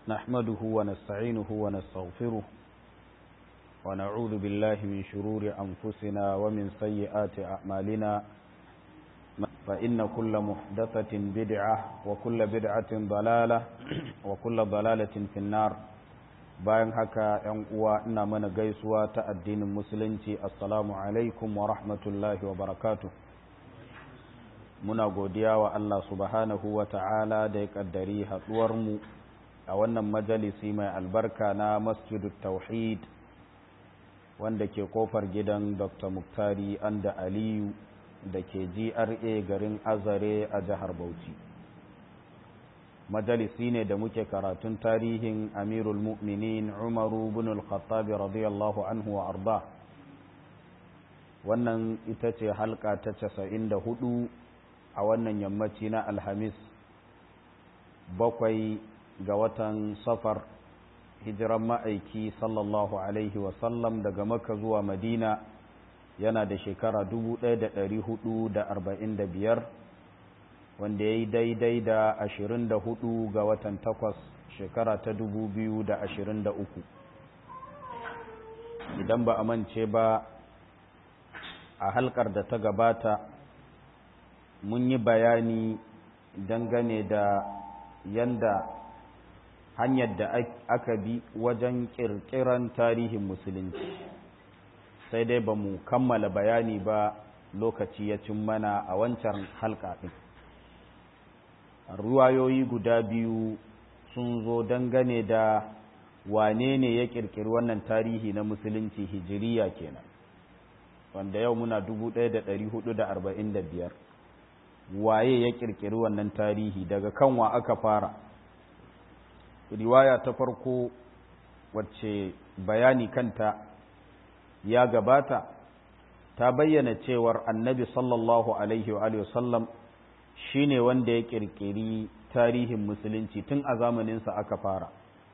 نحمده ونستعينه ونستغفره ونعوذ بالله من شرور أنفسنا ومن سيئات أعمالنا فإن كل محدثة بدعة وكل بدعة ضلالة وكل ضلالة في النار bayan haka ‘yan uwa ina mana gaisuwa ta addinin musulunci assalamu alaikum wa rahmatullahi wa barakatu muna godiya wa Allah subhanahu wa ta'ala da ya ƙaddari haɗuwarmu a wannan majalisi mai albarka na masjidu tauhid wanda ke kofar gidan dr muktari anda aliyu da ke gra garin azare a jihar bauchi majalisi ne da muke karatun tarihin amirul mu'minin umaru bin al-khattab radiyallahu anhu wa arda wannan ita ce halka ta casa'in da hudu a wannan yammaci na alhamis bakwai ga watan safar hijiran ma'aiki sallallahu alaihi wasallam daga maka zuwa madina yana da shekara 1445 wanda ya yi daidai da ashirin da hudu ga watan takwas shekara ta dubu biyu da ashirin da uku idan ba a mance ba a halkar da ta gabata mun yi bayani dangane da yanda hanyar da aka bi wajen kirkiran tarihin musulunci sai dai ba mu kammala bayani ba lokaci ya cin mana a wancan halka ɗin ruwayoyi guda biyu sun zo dangane da wane ne ya kirkiri wannan tarihi na musulunci hijiriya kenan wanda yau muna 1445 waye ya kirkiri wannan tarihi daga kanwa aka fara riwaya ta farko wacce bayani kanta ya gabata ta bayyana cewar annabi sallallahu alaihi wa sallam shi ne wanda ya ƙirƙiri tarihin musulunci tun a zamaninsa aka fara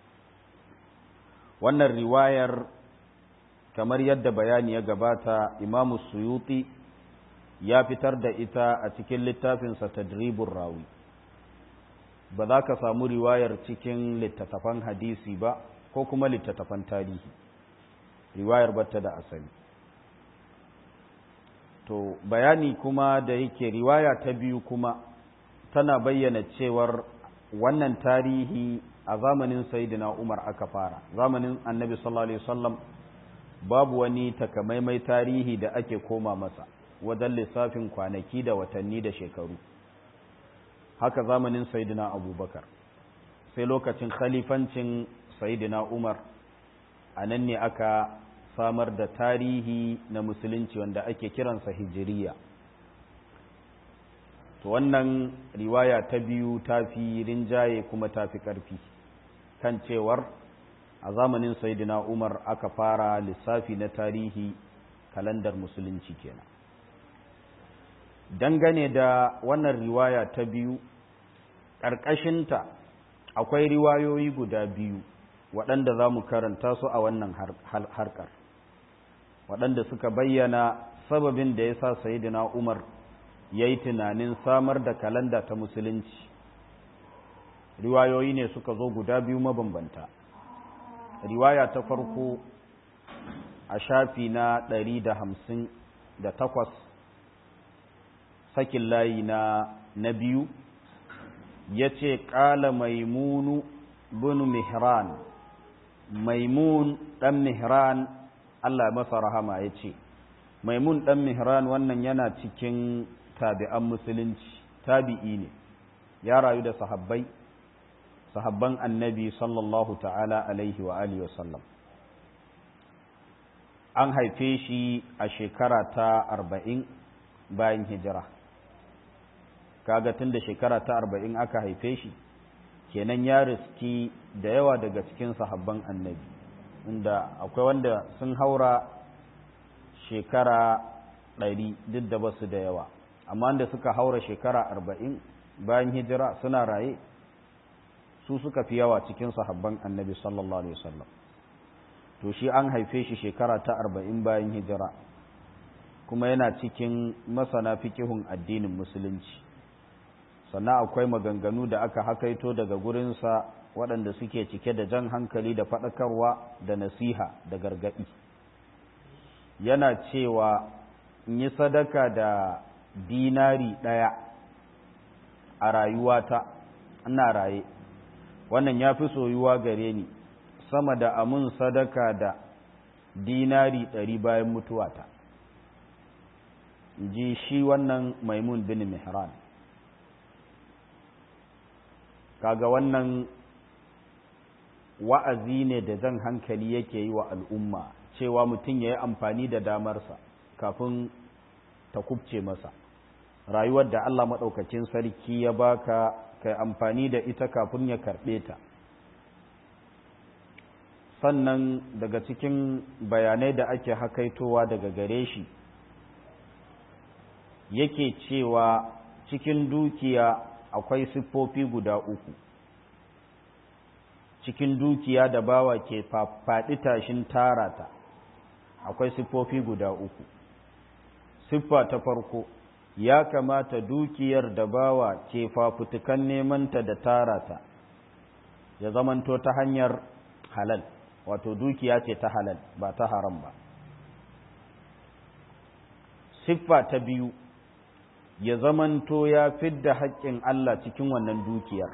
wannan riwayar kamar yadda bayani ya gabata imamu suyuti ya fitar da ita a cikin littafinsa tadribun rawi ba za ka samu riwayar cikin littattafan hadisi ba ko kuma littattafan tarihi riwayar batta da asali to bayani kuma da yake riwaya ta biyu kuma tana bayyana cewar wannan tarihi a zamanin sayyidina Umar aka fara zamanin annabi sallallahu alaihi wasallam babu wani takamaimai tarihi da ake koma masa wajen lissafin kwanaki da watanni da shekaru haka zamanin sayyidina abubakar sai lokacin khalifancin sayyidina umar a nan ne aka samar da tarihi na musulunci wanda ake kiransa hijiriya to wannan riwaya ta biyu ta fi rinjaye kuma ta fi ƙarfi kan cewar a zamanin saidina umar aka fara lissafi na tarihi kalandar musulunci kenan dangane da wannan riwaya ta biyu ƙarƙashinta akwai riwayoyi guda biyu waɗanda za mu karanta su a wannan harkar waɗanda suka bayyana sababin da ya sa sayidina umar ya yi tunanin samar da kalanda ta musulunci riwayoyi ne suka zo guda biyu mabambanta riwaya ta farko a shafi na ɗari da hamsin da takwas sakin layi na na biyu ya ce ƙala maimunu bin mihran maimun ɗan mihran Allah masa rahama ya ce maimun ɗan mihran wannan yana cikin tabi'an musulunci tabi'i ne ya rayu da sahabbai sahabban annabi sallallahu ta'ala alaihi wa alihi wasallam an haife shi a shekara ta arba'in bayan hijira kaga tun da shekara ta arba'in aka haife shi kenan ya riski da yawa daga cikin sahabban annabi inda akwai wanda sun haura shekara ɗari duk da basu da yawa amma wanda suka haura shekara arba'in bayan hijira suna raye su suka fi yawa cikin sahabban annabi sallallahu alaihi wasallam to shi an haife shi shekara ta arba'in bayan hijira kuma yana cikin masana fikihun addinin musulunci sannan akwai maganganu da aka hakaito daga gurinsa waɗanda suke cike da jan hankali da faɗakarwa da nasiha da gargaɗi yana cewa in yi sadaka da dinari ɗaya a rayuwata ina raye wannan ya fi soyuwa gare ni sama da amun sadaka da dinari ɗari bayan mutuwata ji shi wannan maimun bin mihran kaga wannan wa'azi ne da jan hankali yake yi wa al'umma cewa mutum ya yi amfani da damarsa kafin ta kubce masa rayuwar da Allah maɗaukacin sarki ya baka kai amfani da ita kafin ya karɓe ta sannan daga cikin bayanai da ake hakaitowa daga gare shi yake cewa cikin dukiya akwai siffofi guda uku cikin dukiya da bawa ke faɗi tashin tarata akwai siffofi guda uku siffa ta farko ya kamata dukiyar da bawa ke fafutukan nemanta da tarata ya zamanto ta hanyar halal wato dukiya ce ta halal ba ta haram ba siffa ta biyu ya zamanto ya fidda haƙƙin Allah cikin wannan dukiyar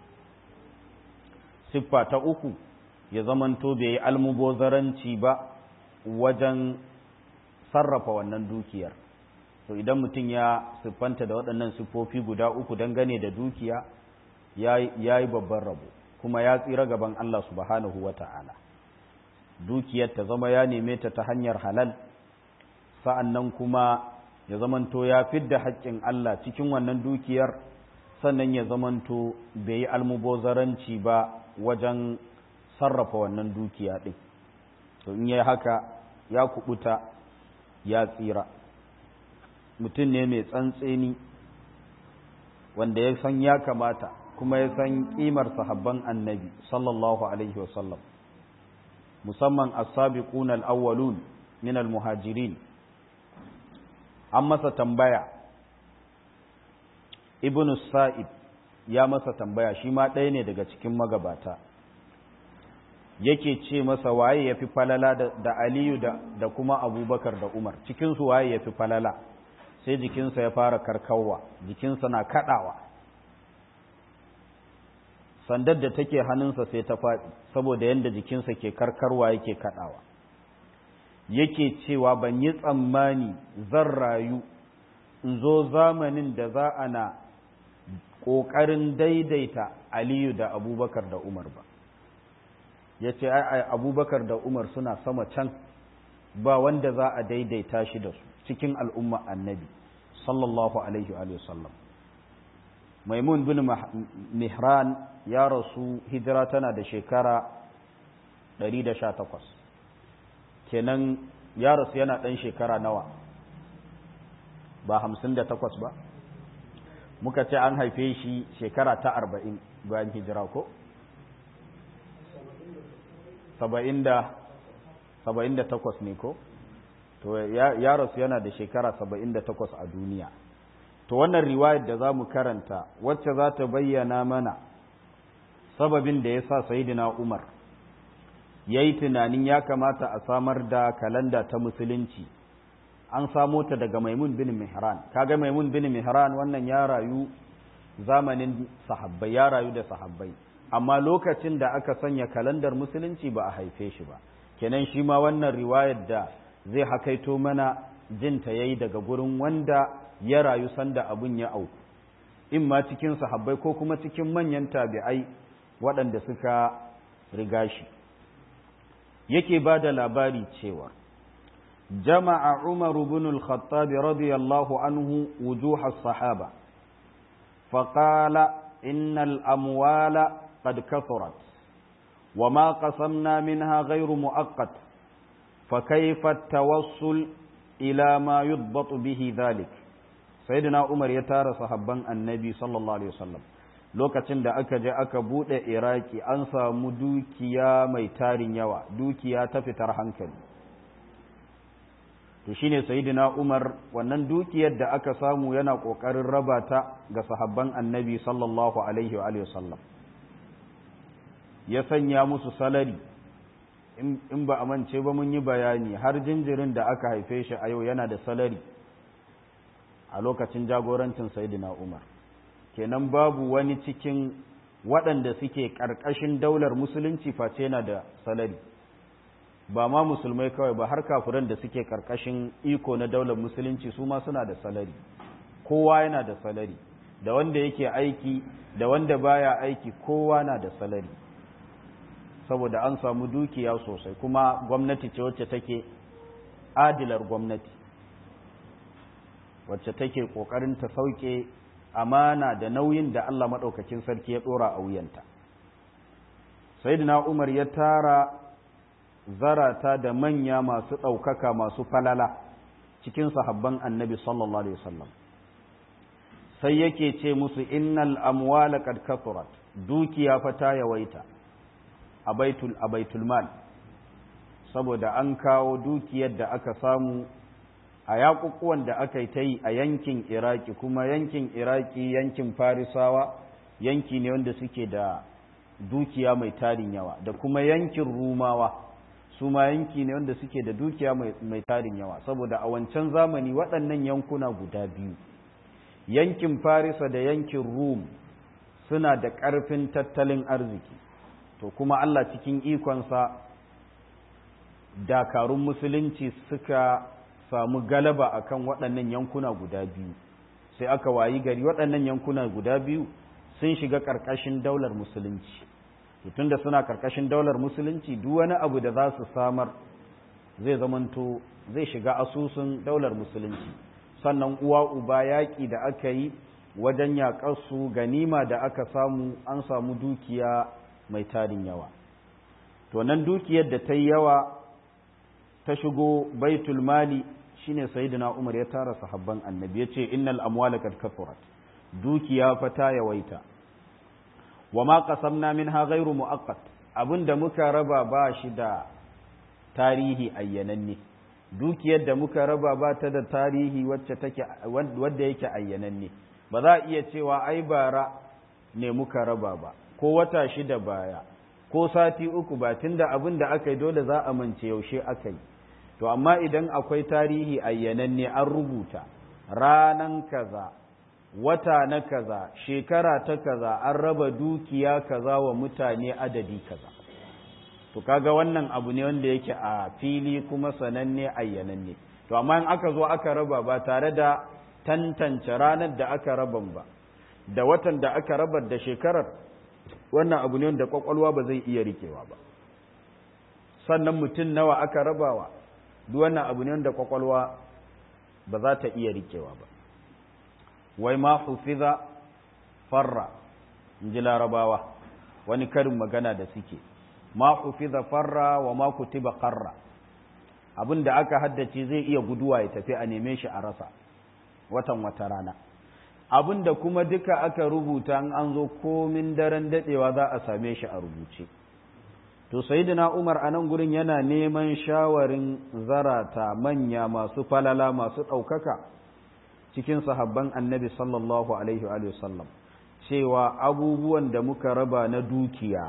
siffa ta uku ya zamanto bai yi almubozaranci ba wajen sarrafa wannan dukiyar to idan mutum ya siffanta da waɗannan siffofi guda uku dangane da dukiya ya yi babban rabo kuma ya tsira gaban Allah subhanahu wa ta'ala dukiyar ta zama ya neme ta ta hanyar halal sa'an nan kuma ya zamanto ya fidda haƙƙin Allah cikin wannan dukiyar sannan ya zamanto bai yi almubozaranci ba wajen sarrafa wannan dukiya ɗin to in yi haka ya kubuta ya tsira mutum ne mai tsantseni wanda ya san ya kamata kuma ya san ƙimar sahabban annabi sallallahu alaihi wasallam musamman as-sabiquna al-awwalun min al-muhajirin an masa tambaya ibn sa'id ya masa tambaya shi ma ɗaya ne daga cikin magabata yake ce masa waye ya fi falala da aliyu da kuma abubakar da umar cikinsu waye ya fi falala sai jikinsa ya fara karkarwa jikinsa na kaɗawa sandar da take hannunsa sai ta faɗi saboda yadda jikinsa ke karkarwa yake kaɗawa yake cewa ban yi tsammani zan rayu in zo zamanin da za a na ƙoƙarin daidaita aliyu da abubakar da umar ba ya ce abubakar da umar suna sama can ba wanda za a daidaita shi da su cikin al'umma annabi sallallahu alaihi wa sallam maimun bin mihran ya rasu hijira tana da shekara 118 kenan ya rasu yana ɗan shekara nawa ba 58 ba muka ce an haife shi shekara ta 40 bayan hijira ko? 78 ne ko? to ya rasu yana da shekara 78 a duniya to wannan riwayar da za mu karanta wacce za ta bayyana mana sababin da ya sa sayidina umar ya yi tunanin ya kamata a samar da kalanda ta musulunci an samo ta daga maimun bin mihran kaga maimun bin mihran wannan ya rayu zamanin sahabbai ya rayu da sahabbai amma lokacin da aka sanya kalandar musulunci ba a haife shi ba kenan shi ma wannan riwayar da zai hakaito mana jinta yayi daga gurin wanda ya rayu sanda abun ya auku in ma cikin sahabbai ko kuma cikin manyan tabi'ai waɗanda suka riga shi yake ba da labari cewa jama'a umaru bin al-khattab radiyallahu anhu wujuha sahaba faqala innal amwala qad kathurat وما قسمنا منها غير مؤقت فكيف التوصل إلى ما يضبط به ذلك سيدنا عمر يتارى صحابان النبي صلى الله عليه وسلم lokacin da aka je aka buɗe iraki an samu dukiya mai tarin yawa dukiya ta fitar hankali to shine sayyidina umar wannan dukiyar da aka samu yana ƙoƙarin raba ta ga sahabban annabi sallallahu alaihi wa sallam ya sanya musu salari in ba a mance ba mun yi bayani har jinjirin da aka haife shi a yau yana da salari a lokacin jagorancin sayidina umar kenan babu wani cikin waɗanda suke ƙarƙashin daular musulunci face yana da salari ba ma musulmai kawai ba har kafiran da suke ƙarƙashin iko na daular musulunci su ma suna da salari kowa yana da salari da wanda yake aiki da wanda baya aiki kowa na da salari saboda an samu dukiya sosai kuma gwamnati ce wacce take adilar gwamnati wacce take kokarin ta sauke amana da nauyin da Allah maɗaukakin sarki ya ɗora a wuyanta sayyidina umar ya tara zarata da manya masu ɗaukaka masu falala cikin sahabban annabi sallallahu alaihi wasallam sai yake ce musu innal amwala qad kathurat dukiya fa ta yawaita a baitul a baitul mal saboda an kawo dukiyar da aka samu a yaƙuƙuwan da aka yi ta yi a yankin iraki kuma yankin iraki yankin farisawa yanki ne wanda suke da dukiya mai tarin yawa da kuma yankin rumawa su ma yanki ne wanda suke da dukiya mai tarin yawa saboda a wancan zamani waɗannan yankuna guda biyu yankin farisa da yankin rum suna da ƙarfin tattalin arziki to kuma allah cikin ikonsa dakarun musulunci suka samu galaba akan waɗannan yankuna guda biyu sai aka wayi gari waɗannan yankuna guda biyu sun shiga ƙarƙashin daular musulunci tunda suna ƙarƙashin daular musulunci duk wani abu da za su samar zai zamanto zai shiga asusun daular musulunci sannan uwa uba yaƙi da aka yi wajen yaƙarsu ganima da aka samu an samu dukiya mai tarin yawa to nan dukiyar da ta yi yawa ta shigo baitul mali shine sayyidina Umar ya tara sahabban annabi yace innal amwala kad kathurat dukiya fa ta yawaita wama qasamna minha ghairu muaqqat abinda muka raba ba shi da tarihi ayyananne dukiyar da muka raba ba ta da tarihi wacce take wanda yake ayyananne ba za a iya cewa ai bara ne muka raba ba ko wata shida baya ko sati uku ba tunda abin da aka yi dole za a mance yaushe aka yi to amma idan akwai tarihi ayyananne an rubuta ranan kaza wata na kaza shekara ta kaza an raba dukiya kaza wa mutane adadi kaza to kaga wannan abu ne wanda yake a fili kuma sananne ayyananne to amma in aka zo aka raba ba tare da tantance ranar da aka raban ba da watan da aka rabar da shekarar wannan abu ne wanda kwakwalwa ba zai iya rikewa ba sannan mutum nawa aka rabawa duk wannan abu ne wanda kwakwalwa ba za ta iya rikewa ba wai ma hufiza farra in ji larabawa wani karin magana da suke ma hufiza farra wa ma kutiba qarra abin da aka haddace zai iya guduwa ya tafi a neme shi a rasa watan wata rana abin da kuma duka aka rubuta an zo komin daren dadewa za a same shi a rubuce to sayyidina Umar a nan gurin yana neman shawarin zarata manya masu falala masu ɗaukaka cikin sahabban annabi sallallahu alaihi wa sallam cewa abubuwan da muka raba na dukiya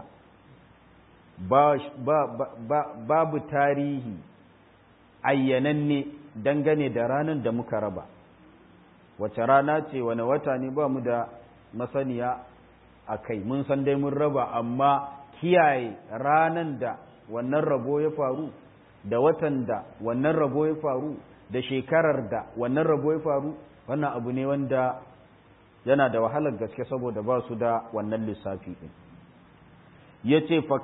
babu tarihi ayyananne dangane da ranar da muka raba wace rana ce wani wata ne ba mu da masaniya a kai mun san dai mun raba amma kiyaye ranan da wannan rabo ya faru da watan da wannan rabo ya faru da shekarar da wannan rabo ya faru wannan abu ne wanda yana da wahalar gaske saboda ba su da wannan lissafi ɗin ya ce fa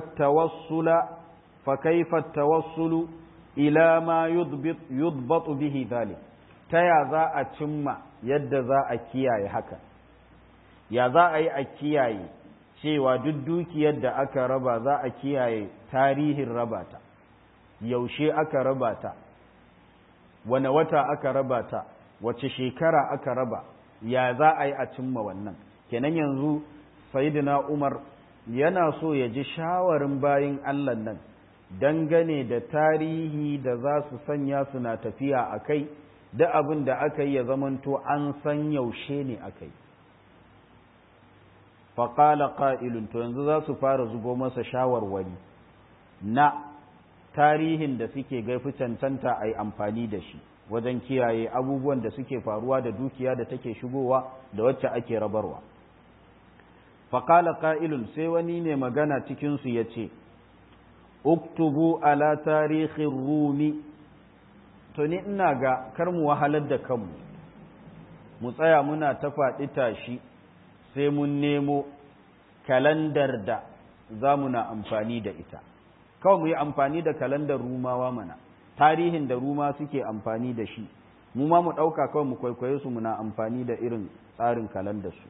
kaifa tawassulu ila ma yudbatu bihi zalik ta ya za a cimma yadda za a kiyaye haka ya za a yi a kiyaye cewa duk dukiyar da aka raba za a kiyaye tarihin rabata yaushe aka raba ta wane wata aka raba ta wace shekara aka raba ya za a yi a cimma wannan kenan yanzu sayidina umar yana so ya ji shawarin bayin allah nan dangane da tarihi da za su sanya suna tafiya a kai da abin da aka yi ya zamanto an san yaushe ne aka yi faƙala ƙa'ilun to yanzu za su fara zubo masa shawarwari na tarihin da suke gaifi cancanta a yi amfani da shi wajen kiyaye abubuwan da suke faruwa da dukiya da take shigowa da wacce ake rabarwa faƙala ƙa'ilun sai wani ne magana cikinsu ya ce uktubu ala tarihin rumi to ni ina ga kar mu wahalar da kanmu mu tsaya muna ta faɗi tashi sai mun nemo kalandar da za mu na amfani da ita kawai mu yi amfani da kalandar rumawa mana tarihin da ruma suke amfani da shi mu ma mu ɗauka kawai mu kwaikwaye su muna amfani da irin tsarin kalandar su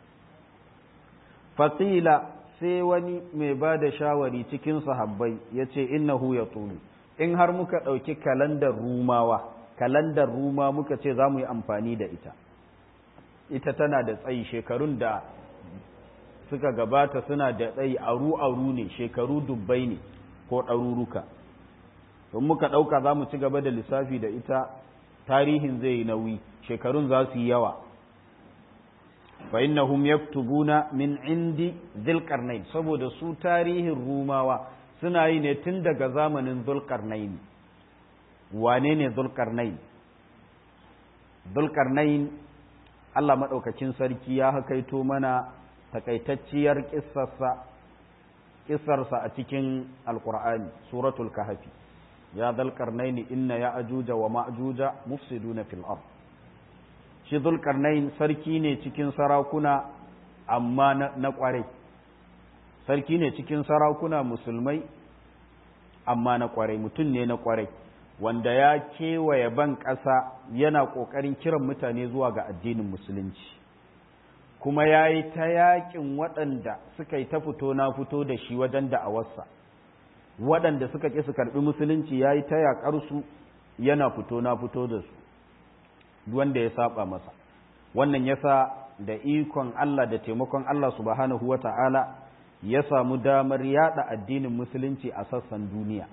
fasila sai wani mai ba da shawari cikin sahabbai ya ce innahu ya tulu in har muka ɗauki kalandar rumawa kalandar ruma muka ce za mu yi amfani da ita ita tana da tsayi shekarun da suka gabata suna da tsayi aru-aru ne shekaru dubbai ne ko ɗaruruka don muka ɗauka za mu ci gaba da lissafi da ita tarihin zai yi nauyi shekarun za su yi yawa fa innahum yaktubuna min indi dhilqarnain saboda su tarihin rumawa suna yi ne tun daga zamanin dhulqarnain wane ne dhulqarnain dhulqarnain Allah madaukakin sarki ya hakaito mana takaitacciyar kissarsa kissarsa a cikin alqur'ani suratul kahfi ya dhulqarnain inna ya'juja wa ma'juja mufsiduna fil ard shi zulkarnain sarki ne cikin sarakuna amma na kwarai sarki ne cikin sarakuna musulmai amma na kwarai mutum ne na kwarai wanda ya kewaye ban ƙasa yana ƙoƙarin kiran mutane zuwa ga addinin musulunci kuma ya yi ta yaƙin waɗanda suka yi ta fito na fito da shi wajen da'awarsa waɗanda suka ƙi su karɓi musulunci ya yi ta yaƙarsu yana fito na fito da su wanda ya saba masa wannan yasa da ikon Allah da taimakon Allah subhanahu wata'ala ya samu damar yada addinin musulunci a sassan duniya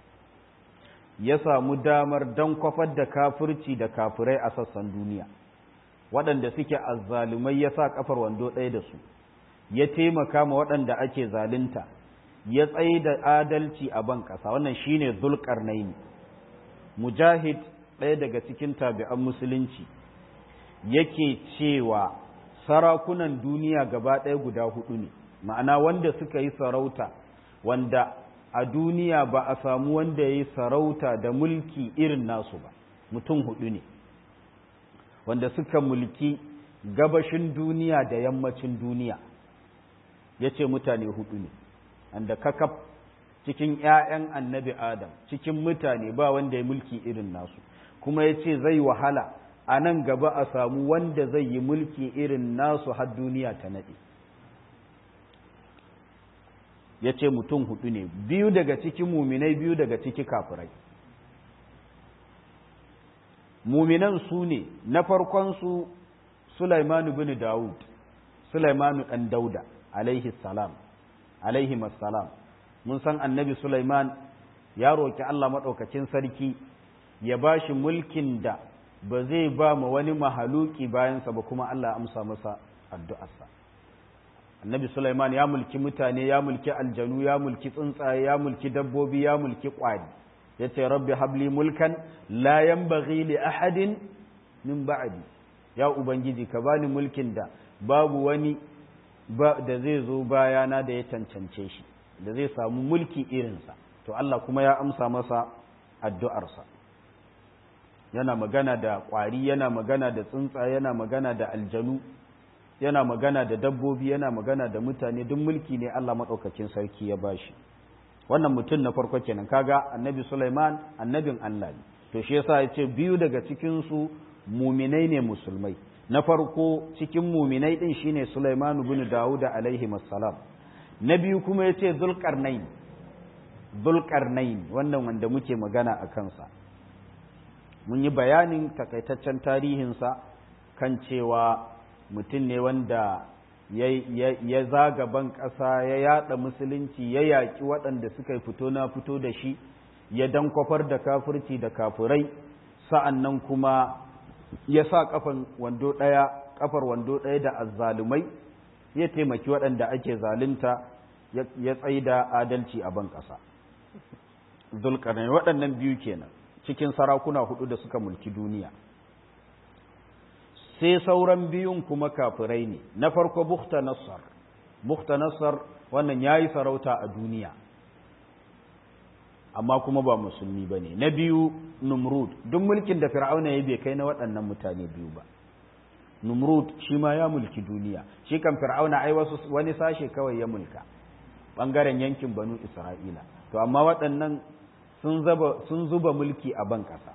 ya samu damar don kwafar da kafirci da kafirai a sassan duniya waɗanda suke azzalumai ya sa kafar wando ɗaya da su ya taimaka ma waɗanda ake zalunta ya tsaye da adalci a ban ƙasa wannan shine zulƙarnaini mujahid ɗaya daga cikin tabi'an musulunci yake cewa sarakunan duniya gaba ɗaya guda hudu ne ma'ana wanda suka yi sarauta wanda a duniya ba a samu wanda ya yi sarauta da mulki irin nasu ba mutum hudu ne wanda suka mulki gabashin duniya da yammacin duniya ya ce mutane hudu ne wanda kakaf cikin 'ya'yan annabi adam cikin mutane ba wanda ya mulki irin nasu kuma ya ce zai wahala a nan gaba a samu wanda zai yi mulki irin nasu har duniya ta naɗe ya ce mutum hudu ne biyu daga cikin muminai biyu daga ciki kafirai muminan su ne na farkonsu sulaimanu bin dawud sulaimanu ɗan dauda alaihi salam alaihi salam mun san annabi sulaiman ya roƙi allah maɗaukacin sarki ya ba shi mulkin da ba zai ba ma wani mahaluki bayansa ba kuma Allah amsa masa addu'arsa. Annabi Sulaiman ya mulki mutane, ya mulki aljanu, ya mulki tsuntsaye, ya mulki dabbobi, ya mulki ƙwari. Ya ce, Rabbi habli mulkan la yanbaghi li ahadin min ba'di. Ya Ubangiji, ka bani mulkin da babu wani da zai zo bayana da ya cancance shi, da zai samu mulki irinsa. To Allah kuma ya amsa masa addu'arsa. yana magana da ƙwari yana magana da tsuntsaye yana magana da aljanu yana magana da dabbobi yana magana da mutane duk mulki ne Allah maɗaukakin sarki ya bashi wannan mutum na farko kenan kaga annabi Sulaiman annabin Allah ne to shi yasa ya ce biyu daga cikin su muminai ne musulmai na farko cikin muminai din shine Sulaiman ibn Dawud alaihi assalam na biyu kuma yace Zulqarnain Zulqarnain wannan wanda muke magana a kansa mun yi bayanin takaitaccen tarihinsa kan cewa mutum ne wanda ya zaga ban ƙasa ya yada musulunci ya yaƙi waɗanda suka fito na fito da shi ya dankwafar da kafirci da kafirai sa'an nan kuma ya sa ƙafar wando ɗaya ƙafar wando ɗaya da azzalumai ya taimaki waɗanda ake zalunta ya tsaida adalci a ban ƙasa zulkarnain waɗannan biyu kenan cikin sarakuna hudu da suka mulki duniya sai sauran biyun kuma kafirai ne na farko bukta nassar bukta nassar wannan ya yi sarauta a duniya amma kuma ba musulmi ba ne na biyu numrud duk mulkin da fir'auna ya bai kai na waɗannan mutane biyu ba numrud shi ma ya mulki duniya shi kan fir'auna ai wasu wani sashe kawai ya mulka ɓangaren yankin banu isra'ila to amma waɗannan sun zuba mulki a ban ƙasa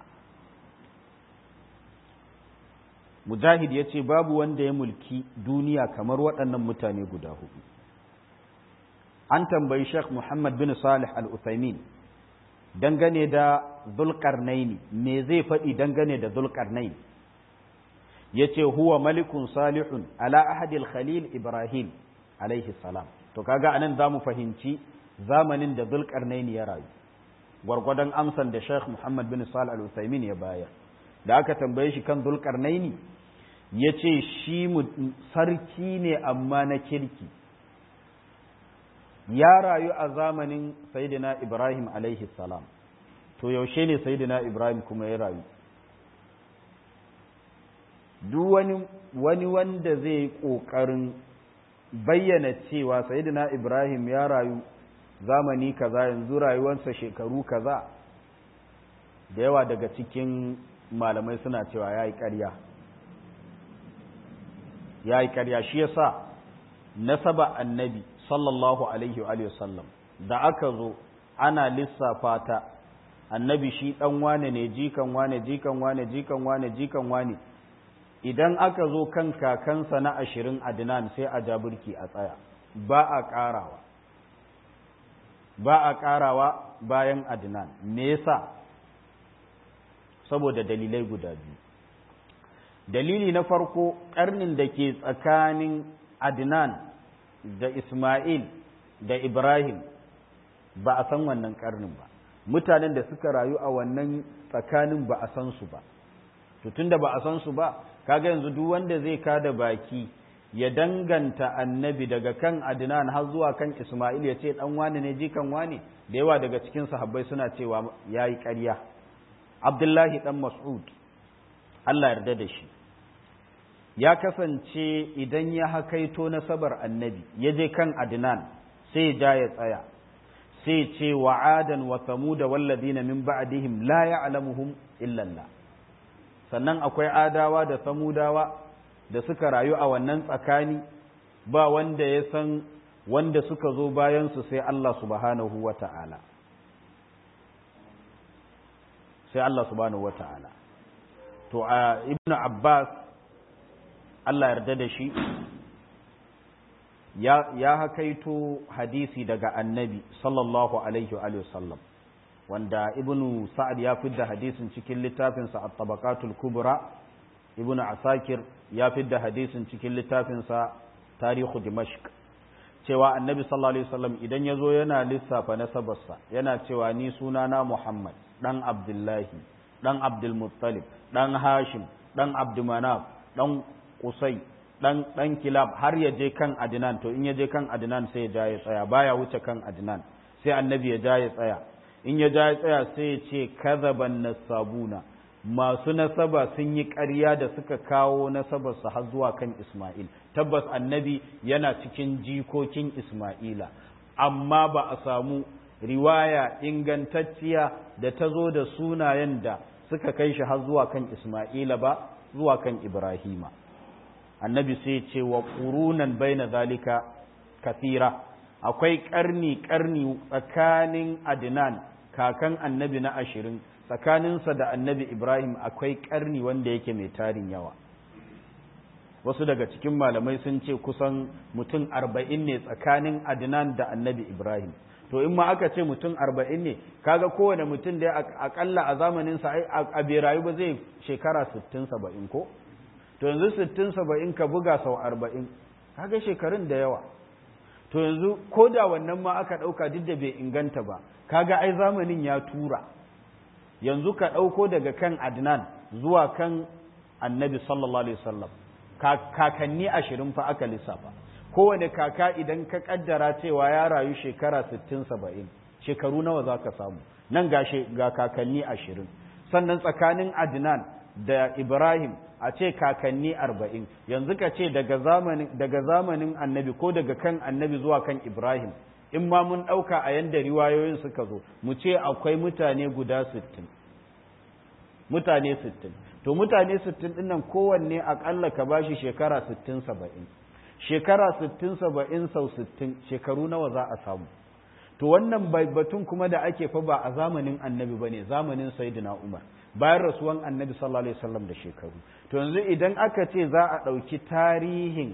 mujahid ya ce babu wanda ya mulki duniya kamar waɗannan mutane guda hudu an tambayi sheikh muhammad bin salih al-uthaymin dangane da zulkarnaini me zai faɗi dangane da zulkarnaini ya ce huwa malikun salihun ala ahadil khalil ibrahim alaihi salam to kaga anan za mu fahimci zamanin da zulkarnaini ya rayu gwargwadon amsan da sheikh muhammad bin salih al-uthaymin ya bayar da aka tambaye shi kan zulkarnaini ya ce shi sarki ne amma na kirki ya rayu a zamanin sayidina ibrahim alaihi salam to yaushe ne sayidina ibrahim kuma ya rayu duk wani wani wanda zai ƙoƙarin bayyana cewa sayidina ibrahim ya rayu zamani kaza yanzu rayuwarsa shekaru kaza da yawa daga cikin malamai suna cewa ya yi ƙarya ya yi ƙarya shi yasa nasaba annabi sallallahu alaihi wa sallam da aka zo ana lissafa ta annabi shi ɗan wane ne jikan wane jikan wane jikan wane jikan wane idan aka zo kan kakansa na ashirin adnan sai a jabirki a tsaya ba a ƙarawa ba a ƙarawa bayan adnan me yasa saboda dalilai guda biyu dalili na farko ƙarnin da ke tsakanin adnan da ismail da ibrahim ba a san wannan ƙarnin ba mutanen da suka rayu a wannan tsakanin ba a san su ba tun da ba a san su ba kaga yanzu duk wanda zai kada baki ya danganta annabi daga kan adnan har zuwa kan ismail ya ce dan wane ne jikan wane da yawa daga cikin sahabbai suna cewa yayi ƙarya abdullahi dan mas'ud Allah yarda da shi ya kasance idan ya hakaito nasabar annabi ya je kan adnan sai ja ya tsaya sai ce wa adan wa samuda walladina min ba'dihim la ya'lamuhum illa Allah sannan akwai adawa da samudawa da suka rayu a wannan tsakani ba wanda ya san wanda suka zo bayan su sai Allah subhanahu wata'ala sai Allah subhanahu wata'ala to a ibnu abbas Allah yarda da shi ya, ya hakaito hadisi daga annabi sallallahu alaihi wa sallam wanda ibnu sa'ad ya fidda hadisin cikin littafinsa a tabakatul kubra ibnu asakir ya fidda hadisin cikin littafinsa tarihu dimashq cewa annabi sallallahu alaihi wasallam idan ya zo yana lissafa nasabarsa yana cewa ni sunana muhammad dan abdullahi dan abdulmuttalib dan hashim dan abdumanaf dan kusai dan dan kilab har ya je kan adnan to in ya je kan adnan sai ya ja ya tsaya baya wuce kan adnan sai annabi ya ja ya tsaya in ya ja ya tsaya sai ya ce kadhaban nasabuna masu nasaba sun yi ƙarya da suka kawo nasabarsa har zuwa kan Ismail tabbas annabi yana cikin jikokin Ismaila amma ba a samu riwaya ingantacciya da ta zo da sunayen da suka kai shi har zuwa kan Ismaila ba zuwa kan Ibrahima annabi sai ce wa ƙurunan baina zalika kathira akwai ƙarni ƙarni tsakanin adnan kakan annabi na ashirin tsakaninsa da annabi ibrahim akwai ƙarni wanda yake mai tarin yawa wasu daga cikin malamai sun ce kusan mutum arba'in ne tsakanin adnan da annabi ibrahim to in ma aka ce mutum arba'in ne kaga kowane mutum da akalla a zamaninsa a bai rayu ba zai shekara sittin saba'in ko to yanzu sittin saba'in ka buga sau arba'in kaga shekarun da yawa to yanzu ko da wannan ma aka ɗauka duk da bai inganta ba kaga ai zamanin ya tura yanzu ka ɗauko daga kan adnan zuwa kan annabi sallallahu alaihi wasallam kakanni ashirin fa aka lissafa kowane kaka idan ka kaddara cewa ya rayu shekara 60-70 shekaru nawa za ka samu nan ga kakanni ashirin sannan tsakanin adnan da ibrahim a ce kakanni arba'in yanzu ka ce daga zamanin annabi ko daga kan annabi zuwa kan ibrahim in ma mun ɗauka a yanda riwayoyin suka zo mu ce akwai mutane guda sittin mutane sittin to mutane sittin ɗin nan kowanne aƙalla ka bashi shekara sittin saba'in shekara sittin saba'in sau sittin shekaru nawa za a samu to wannan batun kuma da ake fa ba a zamanin annabi ba ne zamanin sayyidina umar bayan rasuwan annabi sallallahu alaihi wasallam da shekaru to yanzu idan aka ce za a ɗauki tarihin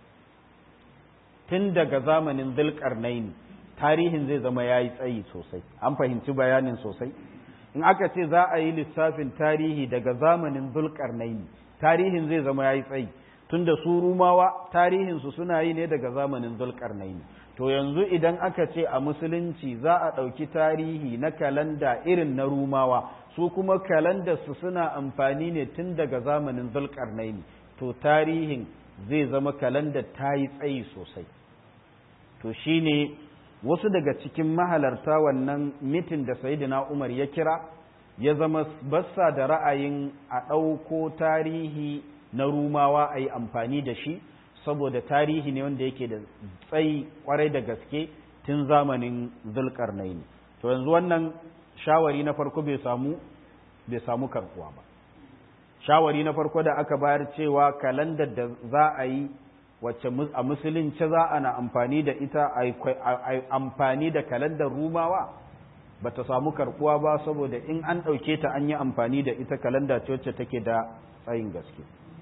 tun daga zamanin zulkarnaini tarihin zai zama ya yi tsayi sosai an fahimci bayanin sosai in aka ce za a yi lissafin tarihi daga zamanin zulkarnaini tarihin zai zama ya yi tsayi tun da su rumawa tarihinsu suna yi ne daga zamanin zulkarnaini to yanzu idan aka ce a musulunci za a ɗauki tarihi na kalanda irin na rumawa su kuma kalandarsu suna amfani ne tun daga zamanin zulkarnaini to tarihin zai zama kalandar ta yi tsayi sosai to shine wasu daga cikin mahalarta wannan mitin da sayidina umar ya kira ya zama bassa da ra'ayin a ɗauko tarihi na rumawa a yi amfani da shi saboda tarihi ne wanda yake da tsayi kwarai da gaske tun zamanin zulkarnaini to yanzu wannan shawari na farko bai samu bai samu karkuwa ba shawari na farko da aka bayar cewa kalandar da za a yi wacce a musulunci za a na amfani da ita a amfani da kalandar rumawa ba ta samu karkuwa ba saboda in an ɗauke ta an yi amfani da ita kalanda ce wacce take da tsayin gaske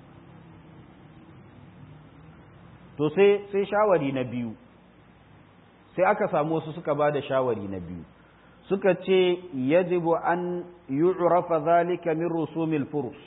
to sai sai shawari na biyu sai aka samu wasu suka ba da shawari na biyu suka ce yajibu an yu'rafa zalika min rusumil furus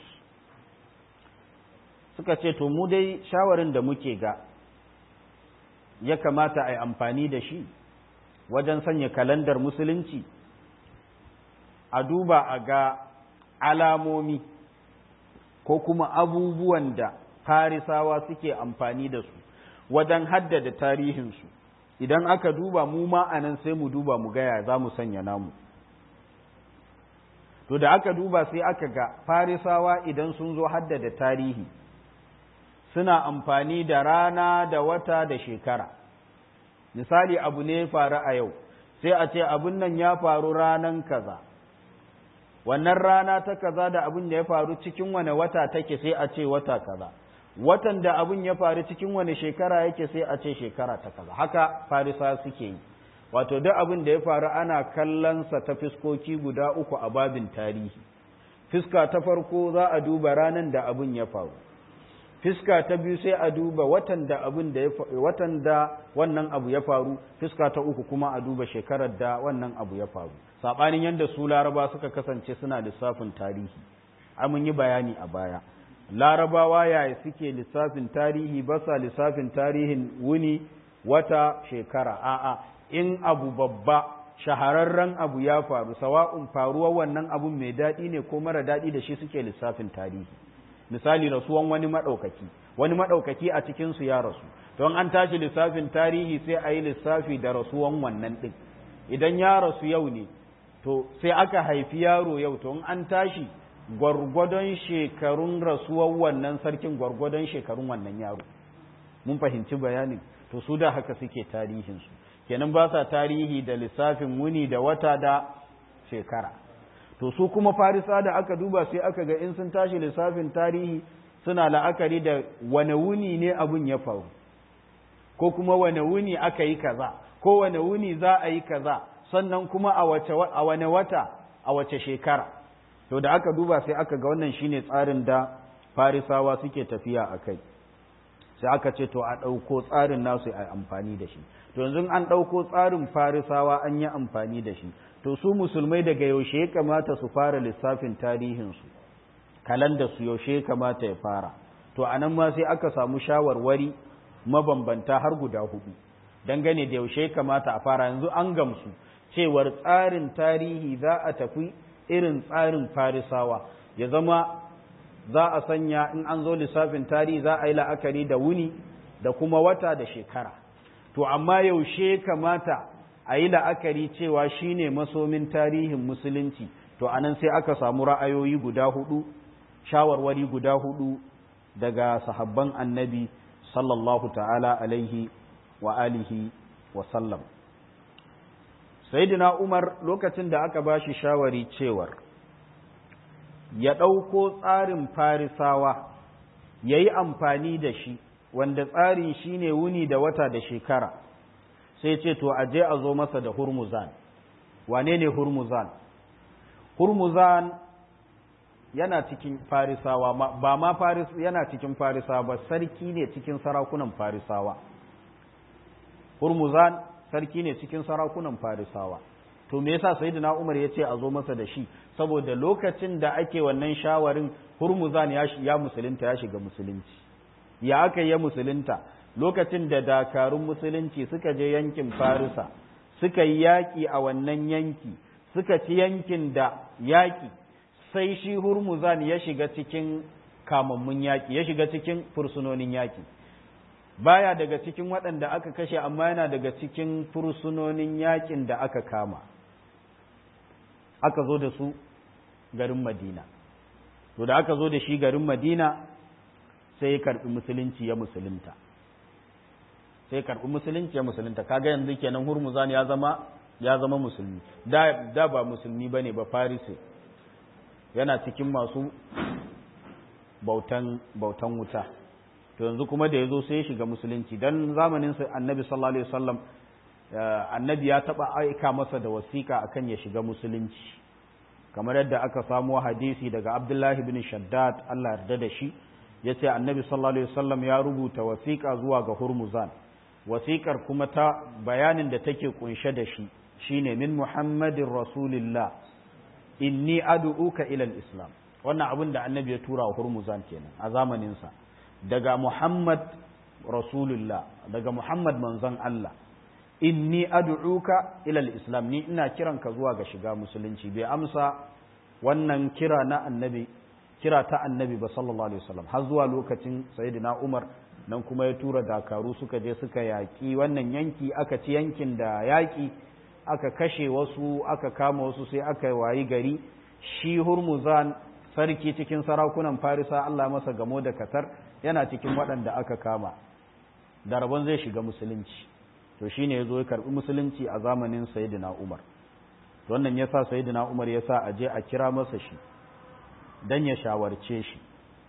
suka ce to mu dai shawarin da muke ga ya kamata a yi amfani da shi wajen sanya kalandar musulunci a duba a ga alamomi ko kuma abubuwan da farisawa suke amfani da su wajen haddada tarihinsu idan aka duba mu ma a nan sai mu duba mu gaya za mu sanya namu to da aka duba sai aka ga farisawa idan sun zo haddada tarihi suna amfani da rana da wata da shekara misali abu ne faru a yau sai a ce abun nan ya faru ranan kaza wannan rana ta kaza da abun da ya faru cikin wane wata take sai a ce wata kaza watan da abun ya faru cikin wane shekara yake sai a ce shekara ta kaza haka farisa suke yi wato duk abin da ya faru ana kallonsa ta fiskoki guda uku a babin tarihi fiska ta farko za a duba ranan da abun ya faru fiska ta biyu sai a duba watan da abin da watan da wannan abu ya faru fiska ta uku kuma a duba shekarar da wannan abu ya faru sabanin yadda su laraba suka kasance suna lissafin tarihi mun yi bayani a baya larabawa yaya suke lissafin tarihi ba sa lissafin tarihin wuni wata shekara a'a in abu babba shahararren abu ya faru sawa'un faruwar wannan abun mai daɗi ne ko mara daɗi da shi suke lissafin tarihi misali rasuwan wani maɗaukaki wani maɗaukaki a cikinsu ya rasu don an tashi lissafin tarihi sai a yi lissafi da rasuwan wannan ɗin idan ya rasu yau ne to sai aka haifi yaro yau to in an tashi gwargwadon shekarun rasuwan wannan sarkin gwargwadon shekarun wannan yaro mun fahimci bayanin to su da haka suke tarihinsu kenan ba sa tarihi da lissafin wuni da wata da shekara to su kuma farisa da aka duba sai aka ga in sun tashi lissafin tarihi suna la'akari da wane wuni ne abun ya faru ko kuma wane wuni aka yi kaza ko wane wuni za a yi kaza sannan kuma a wace a wane wata a wace shekara to da aka duba sai aka ga wannan shine tsarin da farisawa suke tafiya a kai sai aka ce to a ɗauko tsarin nasu a amfani da shi to yanzu an ɗauko tsarin farisawa an yi amfani da shi to su musulmai daga yaushe ya kamata su fara lissafin tarihinsu kalanda su yaushe ya kamata ya fara to a nan ma sai aka samu shawarwari mabambanta har guda hudu dangane da yaushe ya kamata a fara yanzu an gamsu cewar tsarin tarihi za a tafi irin tsarin farisawa ya zama za a sanya in an zo lissafin tarihi za a yi la'akari da wuni da kuma wata da shekara to amma yaushe kamata a yi la'akari cewa shine masomin tarihin musulunci to anan sai aka samu ra'ayoyi guda hudu shawarwari guda hudu daga sahabban annabi sallallahu ta'ala alaihi wa alihi wa sallam sayyidina umar lokacin da aka bashi shawari cewar ya ɗauko tsarin farisawa ya yi amfani da shi wanda tsarin shi ne wuni da wata da shekara sai ce to a je a zo masa da hurmuzan wane ne hurmuzan hurmuzan yana cikin farisawa ba ma faris yana cikin farisawa ba sarki ne cikin sarakunan farisawa hurmuzan sarki ne cikin sarakunan farisawa to me yasa sayyidina umar ya ce a zo masa da shi saboda lokacin da ake wannan shawarin hurmuzan ya, ya musulunta ya shiga musulunci ya aka ya musulunta lokacin da dakarun musulunci suka je yankin farisa suka yi yaƙi a wannan yanki suka ci yankin da yaƙi sai shi hurmuzan ya shiga cikin kamammun yaƙi ya shiga cikin fursunonin yaƙi baya daga cikin waɗanda aka kashe amma yana daga cikin fursunonin yaƙin da aka kama aka zo da su garin madina to da aka zo da shi garin madina sai ya karɓi musulunci ya musulunta sai karɓi musulunci ya musulunta kaga yanzu kenan hurmuzan ya zama ya zama musulmi da, da ba musulmi ba ne ba farise yana cikin masu bautan, bautan wuta to yanzu kuma da ya zo sai ya shiga musulunci don zamanin annabi sallallahu alaihi wasallam annabi ya taɓa aika masa da wasiƙa akan ya shiga musulunci kamar yadda aka samo hadisi daga abdullahi bin shaddad allah yarda da shi ya ce annabi sallallahu alaihi wasallam ya rubuta wasiƙa zuwa ga hurmuzan wasiƙar kuma ta bayanin da take kunshe da shi shine min muhammadin rasulillah inni ad'uka ila islam wannan abin da annabi ya tura wa hurmuzan kenan a zamaninsa daga muhammad rasulullah daga muhammad manzon allah inni ad'uka ila islam ni ina kiranka zuwa ga shiga musulunci bai amsa wannan kira na annabi kira ta annabi ba sallallahu alaihi wasallam har zuwa lokacin sayyidina umar nan kuma ya tura dakaru suka je suka yaƙi wannan yanki aka ci yankin da yaƙi aka kashe wasu aka kama wasu sai aka wayi gari shi hurmuzan sarki cikin sarakunan farisa Allah masa gamo da katar yana cikin waɗanda aka kama da rabon zai shiga musulunci to shine ya zo ya karɓi musulunci a zamanin sayyidina umar wannan ya sa sayyidina umar ya sa a je a kira masa shi don ya shawarce shi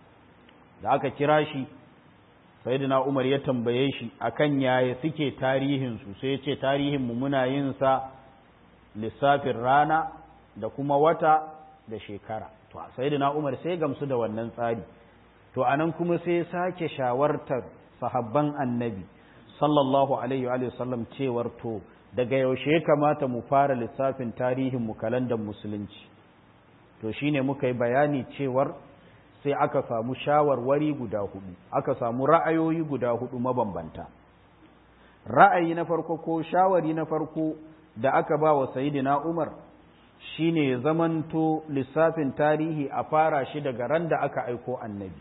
da aka kira shi sayyidina umar ya tambaye shi akan yaya suke tarihinsu sai ya ce tarihinmu muna yin sa lissafin rana da kuma wata da shekara to sayyidina umar sai gamsu da wannan tsari to anan kuma sai sake shawartar sahabban annabi sallallahu alaihi wa sallam cewar to daga yaushe ya kamata mu fara lissafin tarihin mu kalandar musulunci to shine muka yi bayani cewar sai aka samu shawarwari guda hudu aka samu ra'ayoyi guda hudu mabambanta ra'ayi na farko ko shawari na farko da aka ba wa sayidina umar shine ya zamanto lissafin tarihi a fara shi daga ran da aka aiko annabi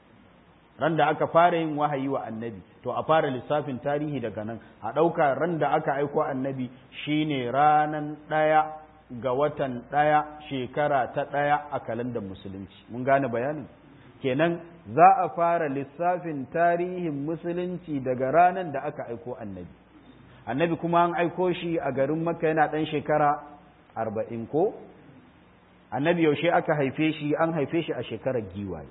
ran da aka fara yin wahayi wa annabi to a fara lissafin tarihi daga nan a ɗauka ran da aka aiko annabi shine ranan ɗaya ga watan ɗaya shekara ta ɗaya a kalandar musulunci mun gane bayanin kenan za a fara lissafin tarihin musulunci daga ranar da aka aiko annabi annabi kuma an aiko shi a garin makka yana ɗan shekara arba'in ko annabi yaushe aka haife shi an haife shi a shekarar giwaye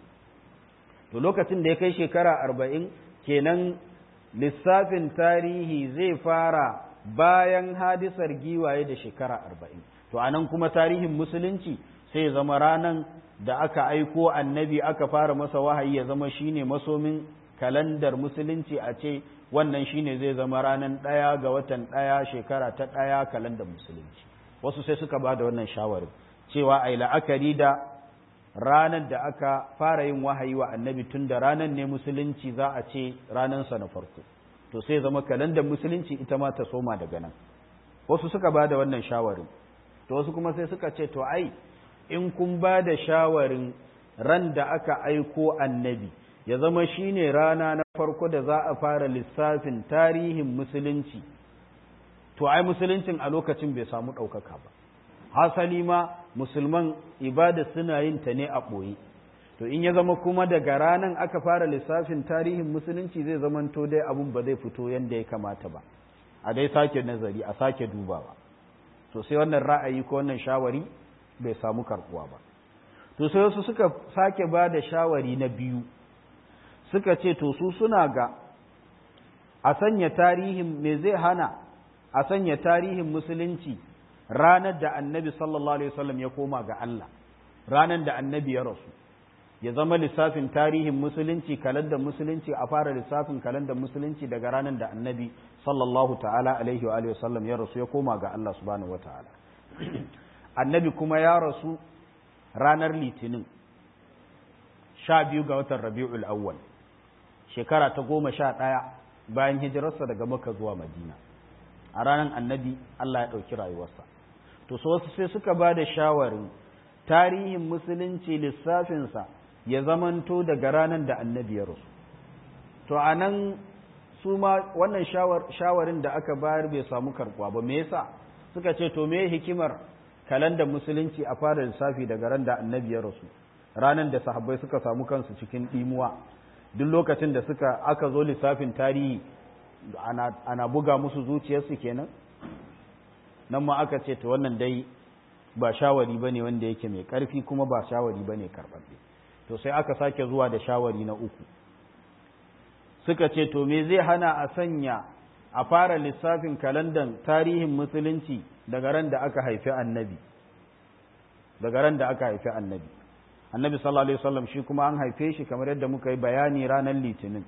to lokacin da ya kai shekara arba'in kenan lissafin tarihi zai fara bayan hadisar giwaye da shekara arba'in to anan kuma tarihin musulunci sai zama ranan da aka aiko annabi aka fara masa wahayi ya zama shine masomin kalandar musulunci a ce wannan shine zai zama ranan ɗaya ga watan ɗaya shekara ta ɗaya kalandar musulunci wasu sai suka ba da wannan shawarin cewa ai la'akari da ranar da aka fara yin wahayi wa annabi tun da ranar ne musulunci za a ce ranansa na farko to sai zama kalandar musulunci ita ma ta soma daga nan wasu suka ba da wannan shawarin to wasu kuma sai suka ce to ai in kun ba da shawarin ran da aka aiko annabi ya zama shine rana na farko da za a fara lissafin tarihin musulunci to ai musuluncin a lokacin bai samu ɗaukaka ba hasali ma musulman ibada suna yin ta ne a ɓoye to in ya zama kuma daga ranan aka fara lissafin tarihin musulunci zai zamanto dai abun ba zai fito yadda ya kamata ba a dai sake nazari a sake dubawa to sai wannan ra'ayi ko wannan shawari bai samu karbuwa ba to sai wasu suka sake ba da shawari na biyu suka ce to su suna ga a sanya tarihin me zai hana a sanya tarihin musulunci ranar da annabi sallallahu alaihi wasallam ya koma ga Allah ranar da annabi ya rasu ya zama lissafin tarihin musulunci kalandar musulunci a fara lissafin kalandar musulunci daga ranar da annabi sallallahu ta'ala alaihi wa alihi wasallam ya rasu ya koma ga Allah subhanahu wa ta'ala annabi kuma ya rasu ranar litinin sha biyu ga watan rabi'ul awwal shekara ta goma sha ɗaya bayan hijirarsa daga maka zuwa madina a ranar annabi Allah ya ɗauki rayuwarsa to so wasu sai suka ba da shawarin tarihin musulunci lissafinsa ya zamanto daga ranar da annabi ya rasu to a nan su ma wannan shawarin da aka bayar bai samu karbuwa ba me yasa suka ce to me hikimar kalandar musulunci a fara lissafi daga ran da annabi ya rasu ranar da sahabbai suka samu kansu cikin ɗimuwa duk lokacin da suka aka zo lissafin tarihi ana, ana buga musu zuciyarsu kenan nan ma aka ce to wannan dai ba shawari bane wanda yake mai ƙarfi kuma ba shawari bane karɓaɓɓe to sai aka sake zuwa da shawari na uku suka ce to me zai hana a sanya a fara lissafin kalandan tarihin musulunci daga ran da aka haifi annabi daga ran da aka haifi annabi annabi sallallahu alaihi wasallam shi kuma an haife shi kamar yadda muka yi bayani ranar litinin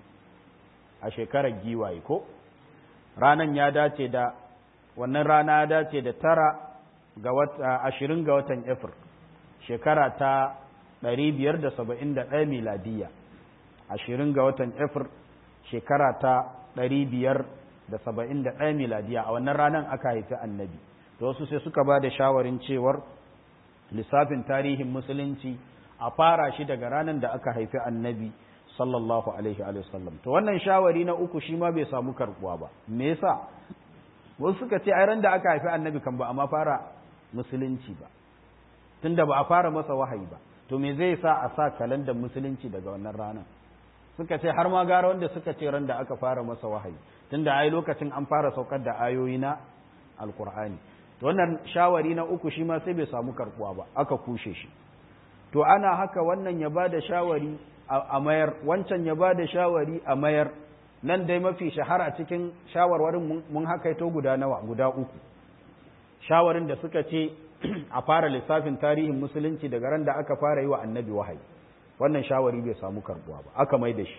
a shekarar giwaye ko ranan ya dace da wannan rana ya dace da tara ga wata ashirin ga watan efir shekara ta ɗari biyar da saba'in da ɗaya miladiyya ashirin ga watan efir shekara ta ɗari biyar da saba'in da ɗaya miladiya a wannan ranar aka haifi annabi da wasu sai suka ba da shawarin cewar lissafin tarihin musulunci a fara shi daga ranar da aka haifi annabi sallallahu alaihi wa sallam to wannan shawari na uku shi ma bai samu karbuwa ba me yasa wasu suka ce ai ran da aka haifi annabi kan ba amma fara musulunci ba tunda ba a fara masa wahayi ba to me zai sa a sa kalandar musulunci daga wannan ranar suka ce har ma gara wanda suka ce ran da aka fara masa wahayi tunda ai lokacin an fara saukar da ayoyi na alkur'ani to wannan shawari na uku shi ma sai bai samu karbuwa ba aka kushe shi to ana haka wannan ya bada shawari a mayar wancan ya bada shawari a mayar nan dai mafi shahara cikin shawarwarin mun hakaito guda nawa guda uku shawarin da suka ce a fara lissafin tarihin musulunci daga ran da aka fara yi wa annabi wahayi wannan shawari bai samu karbuwa ba aka mai da shi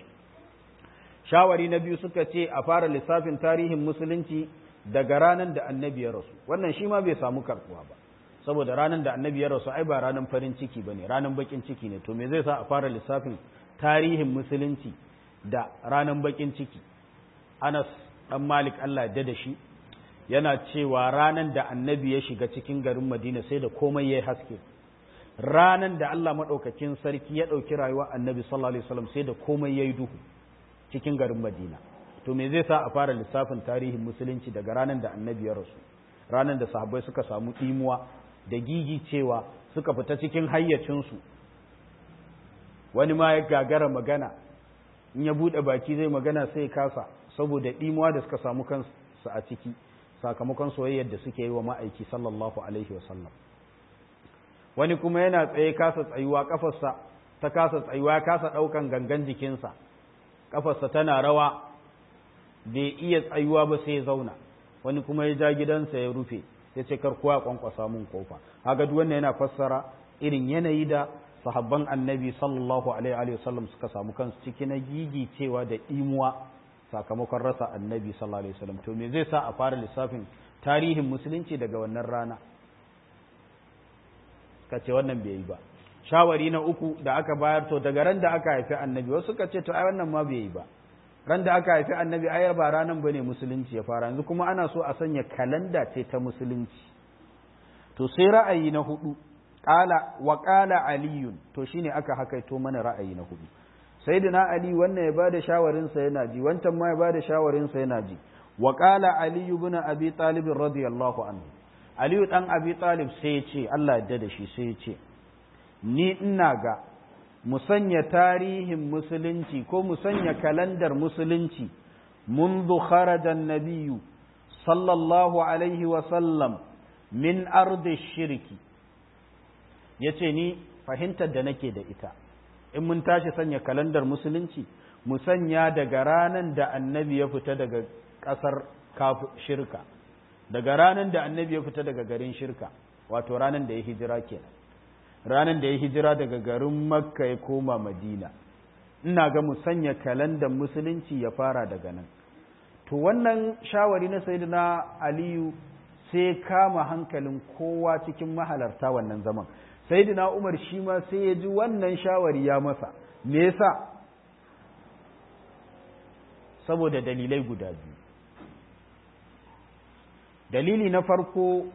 shawari na biyu suka ce a fara lissafin tarihin musulunci daga ranar da annabi ya rasu wannan shi ma bai samu karbuwa ba saboda ranar da annabi ya rasu ai ba ranar farin ciki bane ranar bakin ciki ne to me zai sa a fara lissafin tarihin musulunci da ranar bakin ciki Anas dan Malik Allah ya da shi yana cewa ranar da annabi ya shiga cikin garin Madina sai da komai yayi haske ranan da Allah maɗaukakin sarki ya ɗauki rayuwa annabi sallallahu alaihi wasallam sai da komai ya yi duhu cikin garin Madina to me zai sa a fara lissafin tarihin musulunci daga ranar da annabi ya rasu ranar da sahabbai suka samu ɗimuwa da gigi cewa suka fita cikin hayyacinsu wani ma ya gagara magana in ya buɗe baki zai magana sai ya kasa saboda ɗimuwa da suka samu kansu a ciki sakamakon soyayyar da suke yi wa ma'aiki sallallahu alaihi wasallam wani kuma yana tsaye kasa tsayuwa kafarsa ta kasa tsayuwa ya kasa ɗaukan gangan jikinsa kafarsa tana rawa bai iya tsayuwa ba sai ya zauna wani kuma ya ja gidansa ya rufe ya ce kar kowa kwankwasa mun kofa haka duk wannan yana fassara irin yanayi da sahabban annabi sallallahu alaihi wa sallam suka samu kansu ciki na gigi cewa da imuwa sakamakon rasa annabi sallallahu alaihi wasallam to me zai sa a fara lissafin tarihin musulunci daga wannan rana ka ce wannan bai yi ba shawari na uku da aka bayar to daga ran da aka haifi annabi wasu ka ce to ai wannan ma bai yi ba ran da aka haifi annabi ayar ba ranan bane musulunci ya fara yanzu kuma ana so a sanya kalanda ce ta musulunci to sai ra'ayi na hudu qala wa qala aliyun to shine aka hakaito mana ra'ayi na hudu sayyidina ali wannan ya bada shawarin sa yana ji wancan ma ya bada shawarin sa yana ji wa qala ali ibn abi talib radiyallahu anhu ali dan abi talib sai ya ce Allah ya da shi sai ya ce ni ina ga mu sanya tarihin musulunci ko mu sanya kalandar musulunci منذ خرج النبي صلى الله عليه وسلم من أرض الشرك yace ni fahimtar da nake da ita in mun tashi sanya kalandar musulunci mu sanya daga ranar da annabi ya fita daga ƙasar shirka daga ranar da annabi ya fita daga garin shirka wato ranar da ya hijira kenan ranar da ya hijira daga garin makka ya koma madina ina ga mu sanya kalandar musulunci ya fara daga nan to wannan shawari na sayyidina aliyu sai kama hankalin kowa cikin mahalarta wannan zaman sayyidina umar shi ma sai ya ji wannan shawari ya masa me yasa saboda dalilai guda biyu dalili na farko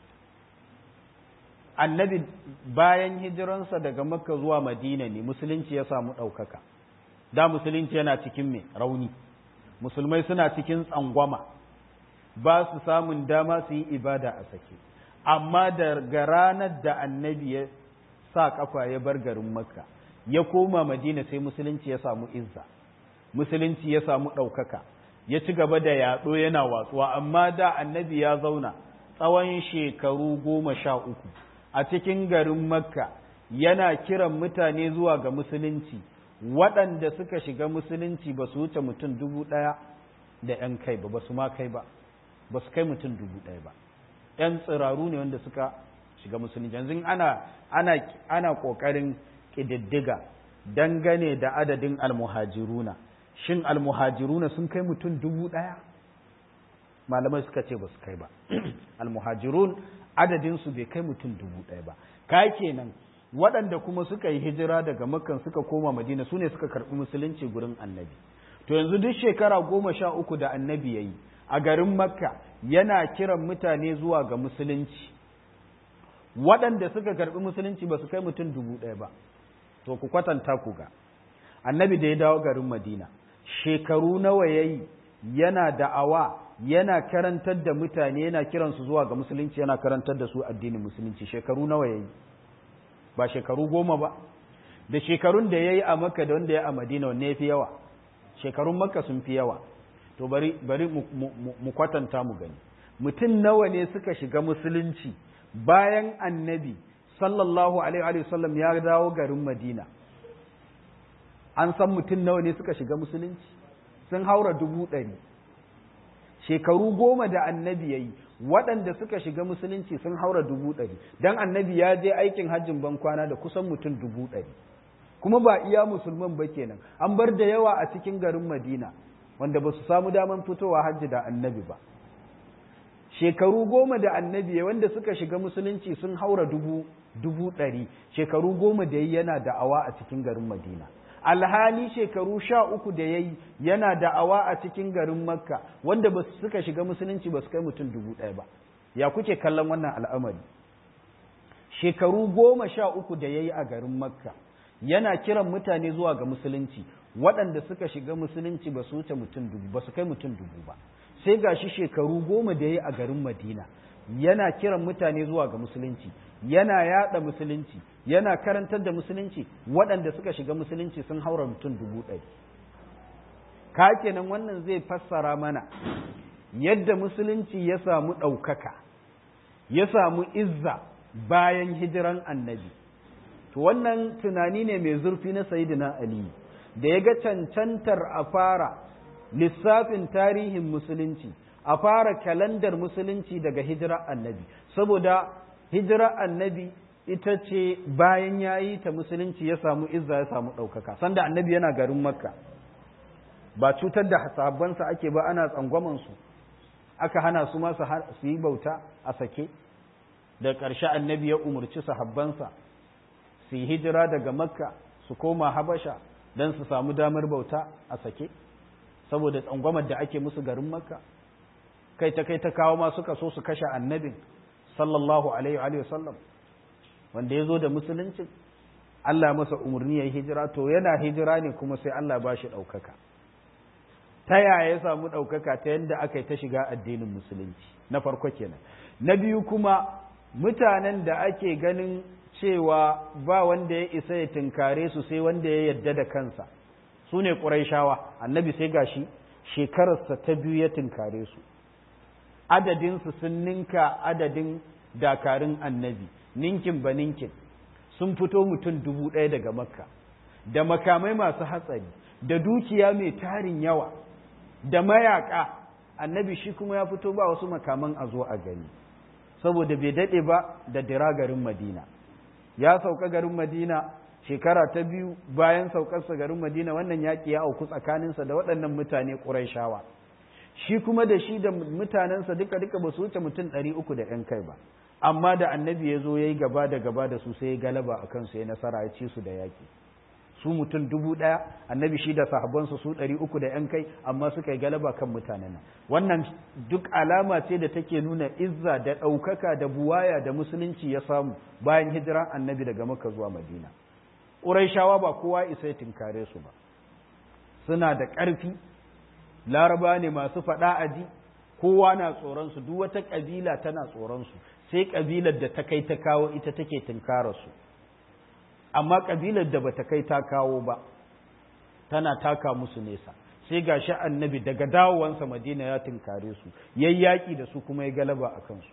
annabi bayan hijiransa daga makka zuwa madina ne musulunci ya samu ɗaukaka da musulunci yana cikin mai rauni musulmai suna cikin tsangwama ba su samun dama su yi ibada a sake amma daga ranar da annabi ya sa kafa ya bar garin makka ya koma madina sai musulunci ya samu izza musulunci ya samu ɗaukaka ya ci gaba da yaɗo yana watsuwa amma da annabi ya zauna tsawon shekaru goma sha uku a cikin garin makka yana kiran mutane zuwa ga musulunci waɗanda suka shiga musulunci ba su wuce mutum dubu ɗaya da ‘yan kai ba ba su ma kai ba ba su kai mutum dubu ɗaya ba ‘yan tsiraru ne wanda suka shiga musulunci yanzu ana ana ana ƙoƙarin ƙididdiga dangane da adadin almuhajiruna shin almuhajiruna sun kai mutum dubu ɗaya malamai suka ce ba su kai ba almuhajirun adadinsu bai kai mutum dubu ɗaya ba ka kenan waɗanda kuma suka yi hijira daga makkan suka koma madina su ne suka karɓi musulunci gurin annabi to yanzu duk shekara goma sha uku da annabi ya yi a garin makka yana kiran mutane zuwa ga musulunci waɗanda suka karɓi musulunci ba su kai mutum dubu ɗaya ba to ku kwatanta ku ga annabi da ya dawo garin madina shekaru nawa ya yi yana da'awa yana karantar da mutane yana kiransu zuwa ga musulunci yana karantar da su addinin musulunci shekaru nawa ya yi ba shekaru goma ba da shekarun da ya yi a makka da wanda ya a madina wanne ya fi yawa shekarun makka sun fi yawa to bari bari mu kwatanta mu gani mutum nawa ne suka shiga musulunci bayan annabi sallallahu alaihi wasallam ya dawo garin madina an san mutum nawa ne suka shiga musulunci sun haura dubu ɗari shekaru goma da annabi ya yi waɗanda suka shiga musulunci sun haura dubu ɗari don annabi ya je aikin hajjin ban kwana da kusan mutum dubu ɗari kuma ba iya musulman ba kenan an bar da yawa a cikin garin madina wanda ba su samu daman fitowa hajji da annabi ba shekaru goma da annabi ya wanda suka shiga musulunci sun haura dubu dubu ɗari shekaru goma da yi yana da'awa a cikin garin madina alhali shekaru sha uku da ya yi yana da'awa a cikin garin makka wanda ba suka shiga musulunci ba su kai mutum dubu ɗaya ba ya kuke kallon wannan al'amari shekaru goma sha uku da ya yi a garin makka yana kiran mutane zuwa ga musulunci waɗanda suka shiga musulunci ba su wuce mutum dubu ba su kai mutum dubu ba sai ga shi shekaru goma da ya yi a garin madina yana kiran mutane zuwa ga musulunci yana yada musulunci yana karantar da musulunci waɗanda suka shiga musulunci sun haura mutum dubu ɗari ka kenan wannan zai fassara mana yadda musulunci ya samu ɗaukaka ya samu izza bayan hijiran annabi to wannan tunani ne mai zurfi na sayidina ali da ya ga cancantar a fara lissafin tarihin musulunci a fara kalandar musulunci daga hijirar annabi saboda hijirar annabi ita ce bayan ya yi ta musulunci ya samu izza ya samu ɗaukaka sanda annabi yana garin makka ba cutar da sahabbansa ake ba ana tsangwamansu aka hana su masu su yi bauta a sake da ƙarshe annabi ya umarci sahabbansa su yi hijira daga makka su koma habasha don su samu damar bauta a sake saboda tsangwamar da ake musu garin makka kai ta kai ta kawo ma suka so su kashe annabin sallallahu alaihi wa sallam wanda ya zo da musulunci Allah masa umarni ya yi hijira to yana hijira ne kuma sai Allah ba shi ɗaukaka ta yaya ya samu ɗaukaka ta yadda aka yi ta shiga addinin musulunci na farko kenan na biyu kuma mutanen da ake ganin cewa ba wanda ya isa ya tunkare su sai wanda ya yadda da kansa su ne ƙuraishawa annabi sai gashi shekararsa ta biyu ya tunkare su adadinsu sun ninka adadin dakarun annabi ninkin ba ninkin sun fito mutum dubu ɗaya daga makka da makamai masu hatsari da dukiya mai tarin yawa da mayaka annabi shi kuma ya fito ba wasu makaman a zo a gani saboda bai daɗe ba da dira garin madina ya sauka garin madina shekara ta biyu bayan saukarsa garin madina wannan yaƙi ya auku tsakaninsa da waɗannan mutane ƙuraishawa shi kuma da shi da mutanensa duka duka ba su wuce mutum ɗari uku da ‘yan kai ba amma da annabi ya zo ya yi gaba da gaba da su sai ya galaba a kansu ya nasara ya ci su da yaƙi su mutum dubu ɗaya annabi shi da sahabbansu su ɗari uku da ‘yan kai amma suka yi galaba kan mutanen nan wannan duk alama ce da take nuna izza da ɗaukaka da buwaya da musulunci ya samu bayan hijiran annabi daga maka zuwa madina ƙuraishawa ba kowa isa ya tinkare su ba suna da ƙarfi laraba ne masu faɗa aji kowa na tsoronsu duk wata ƙabila tana tsoronsu sai ƙabilar da ta kai ta kawo ita take tinkara su amma ƙabilar da bata kai ta kawo ba tana taka musu nesa sai ga shi annabi daga dawowansa madina ya tinkare su yayyaki da su kuma ya galaba a kansu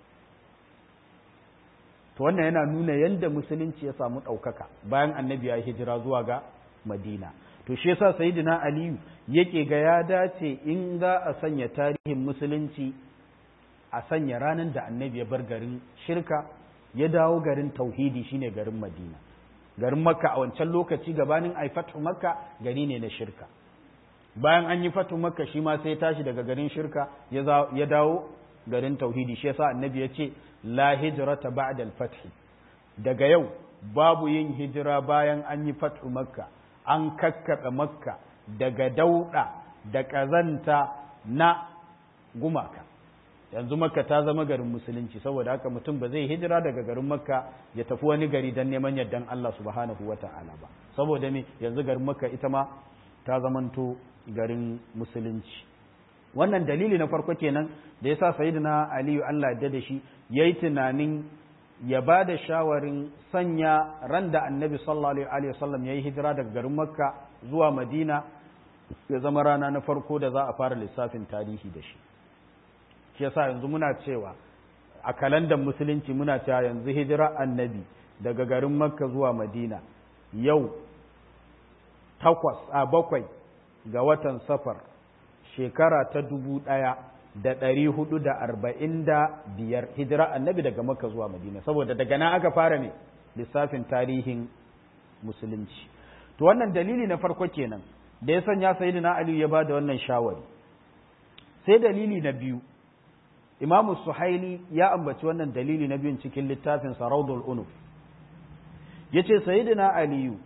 to wannan yana nuna yadda musulunci ya samu ɗaukaka bayan annabi ya hijira zuwa ga madina to shi yasa sayyidina aliyu yake ga ya dace in za a sanya tarihin musulunci a sanya ranar da annabi ya bar garin shirka ya dawo garin tauhidi shine garin madina garin makka a wancan lokaci gabanin ai fatu makka gari ne na shirka bayan an yi fatu makka shi ma sai ya tashi daga garin shirka ya dawo garin tauhidi shi yasa annabi ya ce la hijrata ba'da al-fath daga yau babu yin hijira bayan an yi fatu makka an kakkaɓe makka daga dauɗa da ƙazanta na gumaka yanzu makka ta zama garin musulunci saboda haka mutum ba zai hijira daga garin makka ya tafi wani gari don neman yardan Allah subhanahu wa ta'ala ba saboda me yanzu garin makka ita ma ta zamanto garin musulunci wannan dalili na farko kenan da yasa sayyidina aliyu Allah ya da shi yayi tunanin ya ba da shawarin sanya ran da annabi sallallahu alaihi wasallam ya yi hijira daga garin makka zuwa madina ya zama rana na farko da za a fara lissafin tarihi da shi shi yasa yanzu muna cewa a kalandar musulunci muna cewa yanzu hijira annabi daga garin makka zuwa madina yau takwas a bakwai ga watan safar shekara ta dubu ɗaya da ɗari hudu da arba'in da biyar hijira annabi daga makka zuwa madina saboda daga nan aka fara ne lissafin tarihin musulunci to wannan dalili na farko kenan da ya sanya sayyidina ali ya ba da wannan shawari sai dalili na biyu imamu suhaili ya ambaci wannan dalili na biyun cikin littafin saraudul unuf ya ce sayyidina aliyu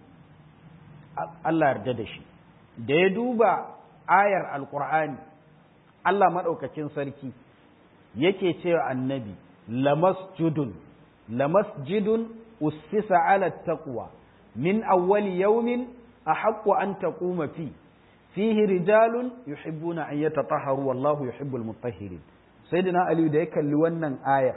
Allah yarda da shi da ya duba ayar alkur'ani Allah maɗaukacin sarki yake cewa annabi lamasjudun lamasjidun ussisa ala taqwa min awwali yawmin ahaqqu an taquma fi fihi rijalun yuhibbuna an yatatahharu wallahu yuhibbul mutahhirin sayyidina ali da ya kalli wannan ayar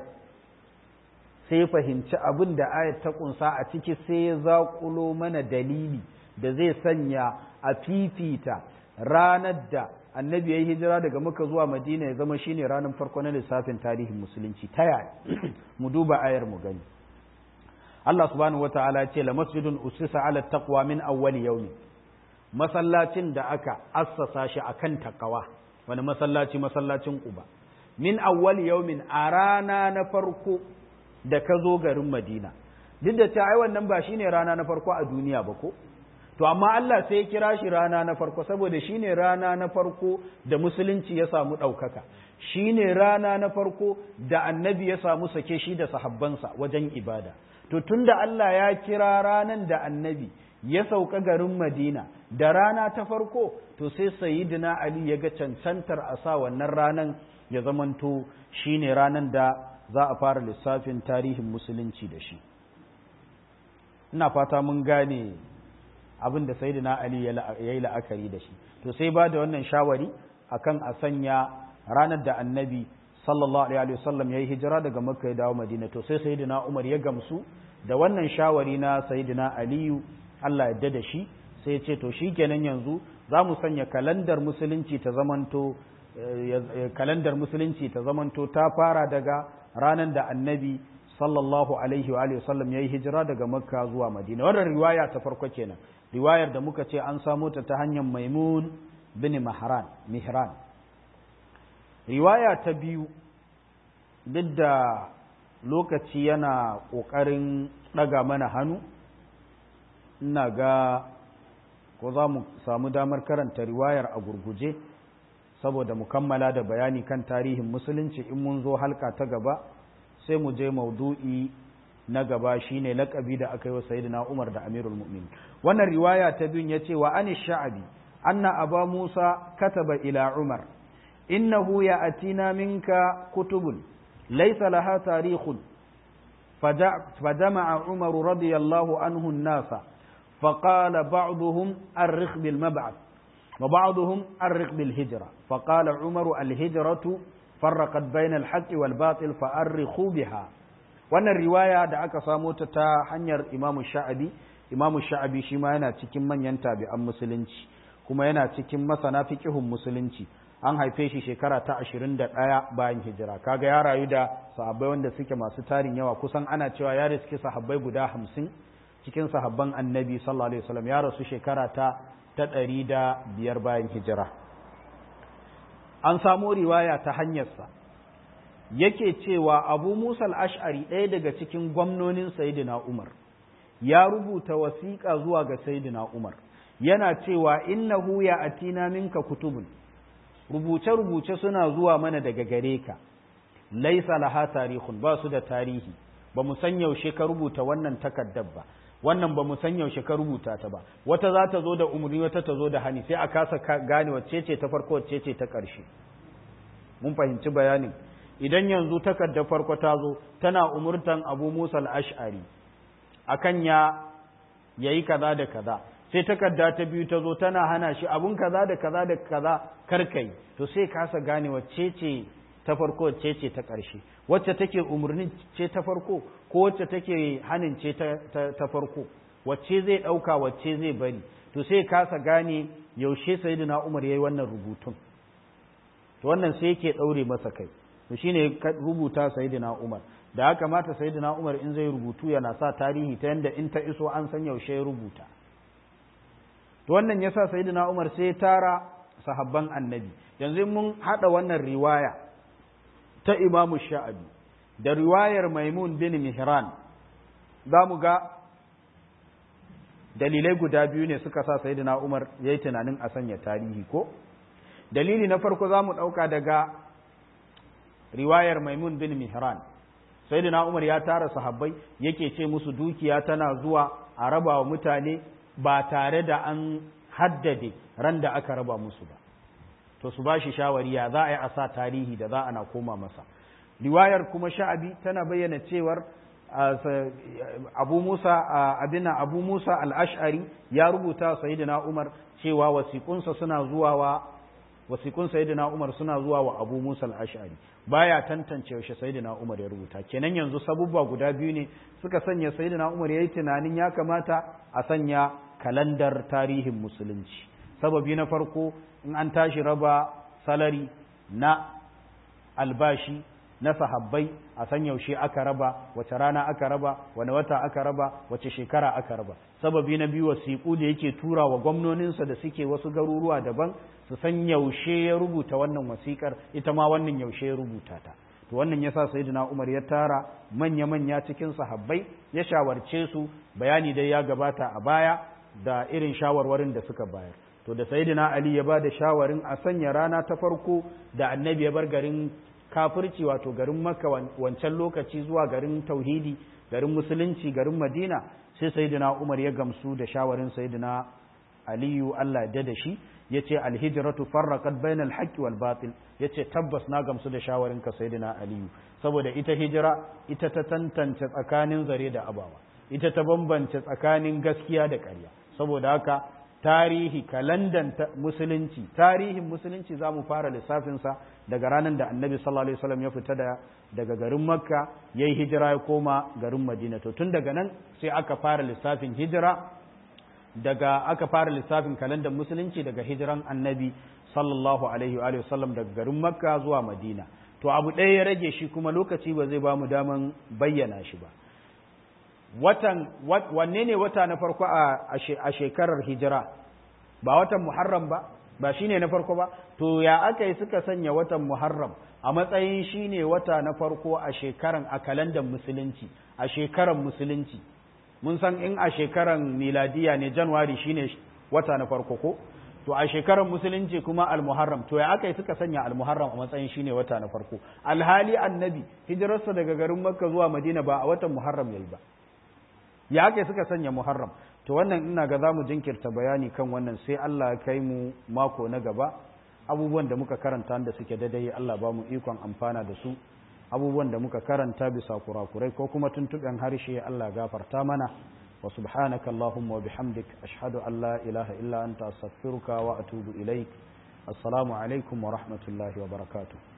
sai ya fahimci abin da ayar ta kunsa a ciki sai ya zaƙulo mana dalili da zai sanya a fifita ranar da annabi ya yi hijira daga maka zuwa madina ya zama shine ranar farko na lissafin tarihin musulunci ta yaya mu duba ayar mu gani Allah subhanahu wataala ya ce la masjidun usisa ala taqwa min awwali yawmi masallacin da aka assasa shi akan takawa wani masallaci masallacin Quba min awwali yawmin a rana na farko da ka zo garin Madina duk da ta ai wannan ba shine rana na farko a duniya ba ko to amma Allah sai ya kira shi rana na farko saboda shine rana na farko da musulunci ya samu ɗaukaka shine rana na farko da annabi ya samu sake shi da sahabbansa wajen ibada to tunda Allah ya kira ranan da annabi ya sauka garin Madina da rana ta farko to sai sayyidina Ali ya ga cancantar a sa wannan ranan ya zamanto shine ranan da za a fara lissafin tarihin musulunci da shi ina fata mun gane abin da sayyidina ali ya yi la'akari da shi to sai ba da wannan shawari akan a sanya ranar da annabi sallallahu alaihi wasallam ya yi hijira daga makka ya dawo madina to sai sayyidina umar ya gamsu da wannan shawari na sayyidina aliyu Allah ya da shi sai ya ce to shikenan yanzu za mu sanya kalandar musulunci ta zamanto kalandar musulunci ta zamanto ta fara daga ranar da annabi sallallahu alaihi wa sallam ya yi hijira daga makka zuwa madina wannan riwaya ta farko kenan riwayar da muka ce an samo ta ta hanyar maimun bin mahran mihran riwaya ta biyu duk da lokaci yana ƙoƙarin ɗaga mana hannu ina ga ko za mu samu damar karanta riwayar a gurguje saboda mu kammala da bayani kan tarihin musulunci in mun zo halka ta gaba sai mu je maudu'i na gaba shine laƙabi da aka yi wa sayyidina Umar da Amirul Mu'minin wannan riwaya ta biyun yace wa ani sha'abi anna aba Musa kataba ila Umar innahu ya'tina minka kutubun laysa laha tarikhun فجمع عمر رضي الله عنه الناس فقال بعضهم أرخ بالمبعث وبعضهم أرخ بالهجرة فقال عمر الهجرة فرقت بين الحق والباطل فأرخوا بها wannan riwaya da aka samo ta ta hanyar imamu sha'abi imamu sha'abi shi ma yana cikin manyan tabi'an musulunci kuma yana cikin masana fiqihun musulunci an haife shi shekara ta ashirin da ɗaya bayan hijira kaga ya rayu da sahabbai wanda suke masu tarin yawa kusan ana cewa ya riski sahabbai guda hamsin cikin sahabban annabi sallallahu alaihi wasallam ya rasu shekara ta ta ɗari da biyar bayan hijira an samo riwaya ta hanyarsa yake cewa abu musa al-ash'ari ɗaya daga cikin gwamnonin sayyidina umar ya rubuta wasiƙa zuwa ga sayyidina umar yana cewa innahu ya atina minka kutubun rubuce-rubuce suna zuwa mana daga gare ka laisa laha tarihun ba su da tarihi ba mu san yaushe ka rubuta wannan takaddar ba wannan ba mu san yaushe ka rubuta ta ba wata za ta zo da umarni wata ta zo da hani sai a kasa gane wacce ce ta farko wacce ce ta ƙarshe mun fahimci bayanin idan yanzu takardar farko ta zo tana umurtan abu musa al-ash'ari akan ya yayi kaza da kaza sai takarda ta biyu ta zo tana hana shi abun kaza da kaza da kaza karkai to sai kasa gane wacce ce ta farko wacce ce ta ƙarshe wacce take umarnin ce ta farko ko wacce take hanin ce ta farko wacce zai ɗauka wacce zai bari to sai kasa gane yaushe sayyidina umar yayi wannan rubutun to wannan sai yake ɗaure masa kai to shine rubuta sayyidina umar da haka mata sayyidina umar in zai rubutu yana sa tarihi ta yanda in ta iso an san yaushe ya rubuta to wannan yasa sayyidina Umar sai ya tara sahabban annabi yanzu mun hada wannan riwaya ta Imam Sha'abi da riwayar Maimun bin Mihran zamu ga dalilai guda biyu ne suka sa sayyidina Umar yayi tunanin a sanya tarihi ko dalili na farko zamu dauka daga riwayar Maimun bin Mihran sayyidina Umar ya tara sahabbai yake ce musu dukiya tana zuwa a raba wa mutane ba tare da an haddade ran da aka raba musu ba to su ba shi shawari ya za a yi a sa tarihi da za ana koma masa riwayar kuma sha'abi tana bayyana cewar abu musa abina abu musa al-ash'ari ya rubuta sayyidina umar cewa wasiƙunsa suna zuwa wa wasiƙun sayyidina umar suna zuwa wa abu musa al-ash'ari baya tantance yaushe sayyidina umar ya rubuta kenan yanzu sabubba guda biyu ne suka sanya sayyidina umar yayi tunanin ya kamata a sanya kalandar tarihin musulunci sababi na farko in an tashi raba salari na albashi na sahabbai a san yaushe aka raba wace rana aka raba wani wata aka raba wace shekara aka raba sababi na biyu wasiƙu da yake tura wa gwamnoninsa da suke wasu garuruwa daban su san yaushe ya rubuta wannan wasiƙar ita ma wannan yaushe ya rubuta ta to wannan yasa sayyidina Umar ya tara manya manya cikin sahabbai ya shawarce su bayani dai ya gabata a baya da irin shawarwarin da suka bayar to da sayyidina Ali ya ba da shawarin a sanya rana ta farko da annabi ya bar garin kafirci wato garin Makka wancan lokaci zuwa garin tauhidi garin musulunci garin Madina sai sayyidina Umar ya gamsu da shawarin sayyidina Aliyu Allah da da shi yace alhijratu farraqat bainal haqqi wal batil yace tabbas na gamsu da shawarin ka sayyidina Aliyu saboda ita hijira ita ta tantance tsakanin zare da abawa ita ta bambance tsakanin gaskiya da ƙarya saboda haka tarihi kalandan musulunci tarihin musulunci za mu fara lissafinsa daga ranar da annabi sallallahu alaihi wasallam ya fita da daga garin makka ya yi hijira ya koma garin madina to tun daga nan sai aka fara lissafin hijira daga aka fara lissafin kalandan musulunci daga hijiran annabi sallallahu alaihi wa sallam daga garin makka zuwa madina to abu ɗaya ya rage shi kuma lokaci ba zai ba mu daman bayyana shi ba watan wanne ne wata na farko a shekarar hijira ba watan muharram ba ba shine na farko ba to ya aka yi suka sanya watan muharram a matsayin shine wata na farko a shekaran a kalandar musulunci a shekaran musulunci mun san in a shekaran miladiya ne januwari shine wata na farko ko to a shekarar musulunci kuma al-muharram to ya aka yi suka sanya al-muharram a matsayin shine wata na farko alhali annabi hijirarsa daga garin makka zuwa madina ba a watan muharram yayi ba ya aka yi suka sanya muharram to wannan ina ga zamu jinkirta bayani kan wannan sai Allah ya kai mu mako na gaba abubuwan da muka karanta da suke daidai Allah ba mu ikon amfana da su abubuwan da muka karanta bisa kurakurai ko kuma tuntuɓen harshe Allah gafarta mana وسبحانك اللهم وبحمدك أشهد أن لا إله إلا أنت أستغفرك وأتوب إليك السلام عليكم ورحمة الله وبركاته